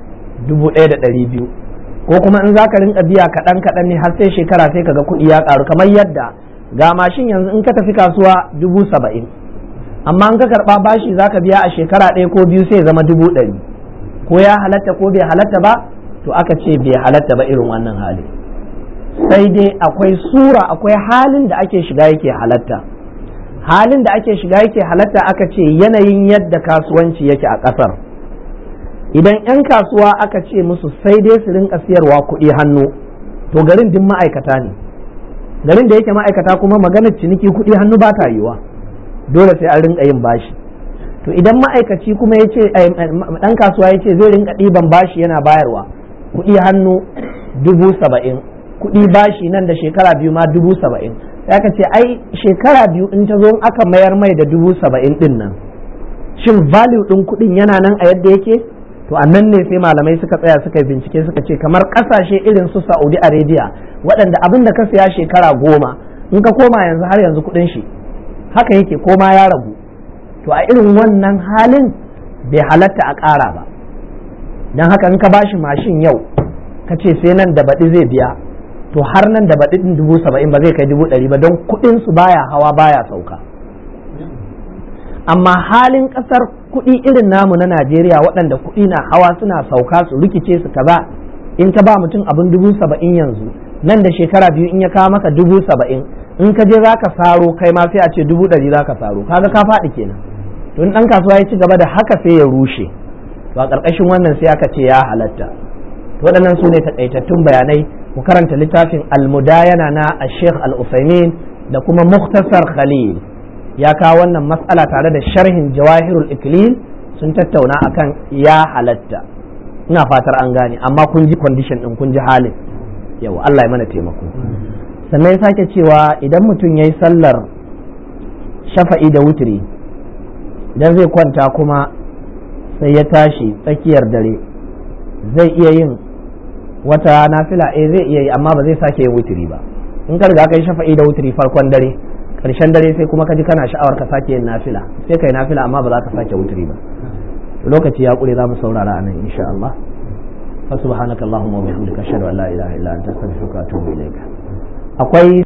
dubu ɗaya da ɗari biyu ko kuma in za ka rinka biya kaɗan kaɗan ne har sai shekara sai kaga kuɗi ya ƙaru kamar yadda ga mashin yanzu in ka tafi kasuwa dubu saba'in amma in ka karɓa bashi za ka biya a shekara ɗaya ko biyu sai zama dubu ɗari ko ya halatta ko bai halatta ba to aka ce bai halatta ba irin wannan hali sai dai akwai sura akwai halin da ake shiga yake halatta halin da ake shiga yake halatta aka ce yanayin yadda kasuwanci yake a ƙasar idan 'yan kasuwa aka ce musu sai dai su rinka siyarwa kuɗi hannu to garin din ma'aikata ne garin da yake ma'aikata kuma maganar ciniki kuɗi hannu ba ta yiwa dole sai an rinka yin bashi to idan ma'aikaci kuma ya ce ɗan kasuwa ya ce zai rinka ɗiban bashi yana bayarwa kuɗi hannu dubu saba'in kuɗi bashi nan da shekara biyu ma dubu saba'in sai aka ce ai shekara biyu in ta zo in aka mayar mai da dubu saba'in ɗin nan shin value ɗin kuɗin yana nan a yadda yake to a nan ne sai malamai suka tsaya suka yi bincike suka ce kamar ƙasashe irin su saudi arabia waɗanda abin da ka siya shekara goma in ka koma yanzu har yanzu kuɗin shi haka yake koma ya ragu to a irin wannan halin bai halatta a ƙara ba don haka in ka bashi mashin yau ka ce sai nan da baɗi zai biya to har nan da baɗi ɗin dubu saba'in ba zai kai dubu ɗari ba don kuɗin su baya hawa baya sauka amma halin ƙasar kuɗi irin namu na najeriya waɗanda kuɗi na hawa suna sauka su rikice su kaza in ka ba mutum abin dubu saba'in yanzu nan da shekara biyu in ya kawo maka dubu saba'in in ka je za ka saro kai ma sai a ce dubu ɗari za ka saro kaga ka faɗi kenan to in ɗan kasuwa ya ci gaba da haka sai ya rushe to a ƙarƙashin wannan sai aka ce ya halatta waɗannan su ne taƙaitattun bayanai ku karanta littafin almudayana na a sheikh al-usaimin da kuma muktasar khalil ya kawo wannan matsala tare da sharhin jawahirul iklil sun tattauna akan ya halatta ina fatar an gane amma kun ji condition din kun ji halin yau Allah ya mana taimako sannan ya sake cewa idan mutum ya yi sallar shafa'i da wutiri idan zai kwanta kuma sai ya tashi tsakiyar dare zai iya yin wata nafila eh zai iya yi amma ba zai sake yin wutiri ba in ka riga kai shafa'i da wutiri farkon dare karshen dare sai kuma ka ji kana sha'awar ka sake yin nafila sai kai nafila amma ba za ka sake wutiri ba lokaci ya kure za mu saurara anan insha Allah fa subhanakallahumma wa bihamdika ashhadu an la ilaha illa anta astaghfiruka wa atubu ilaika akwai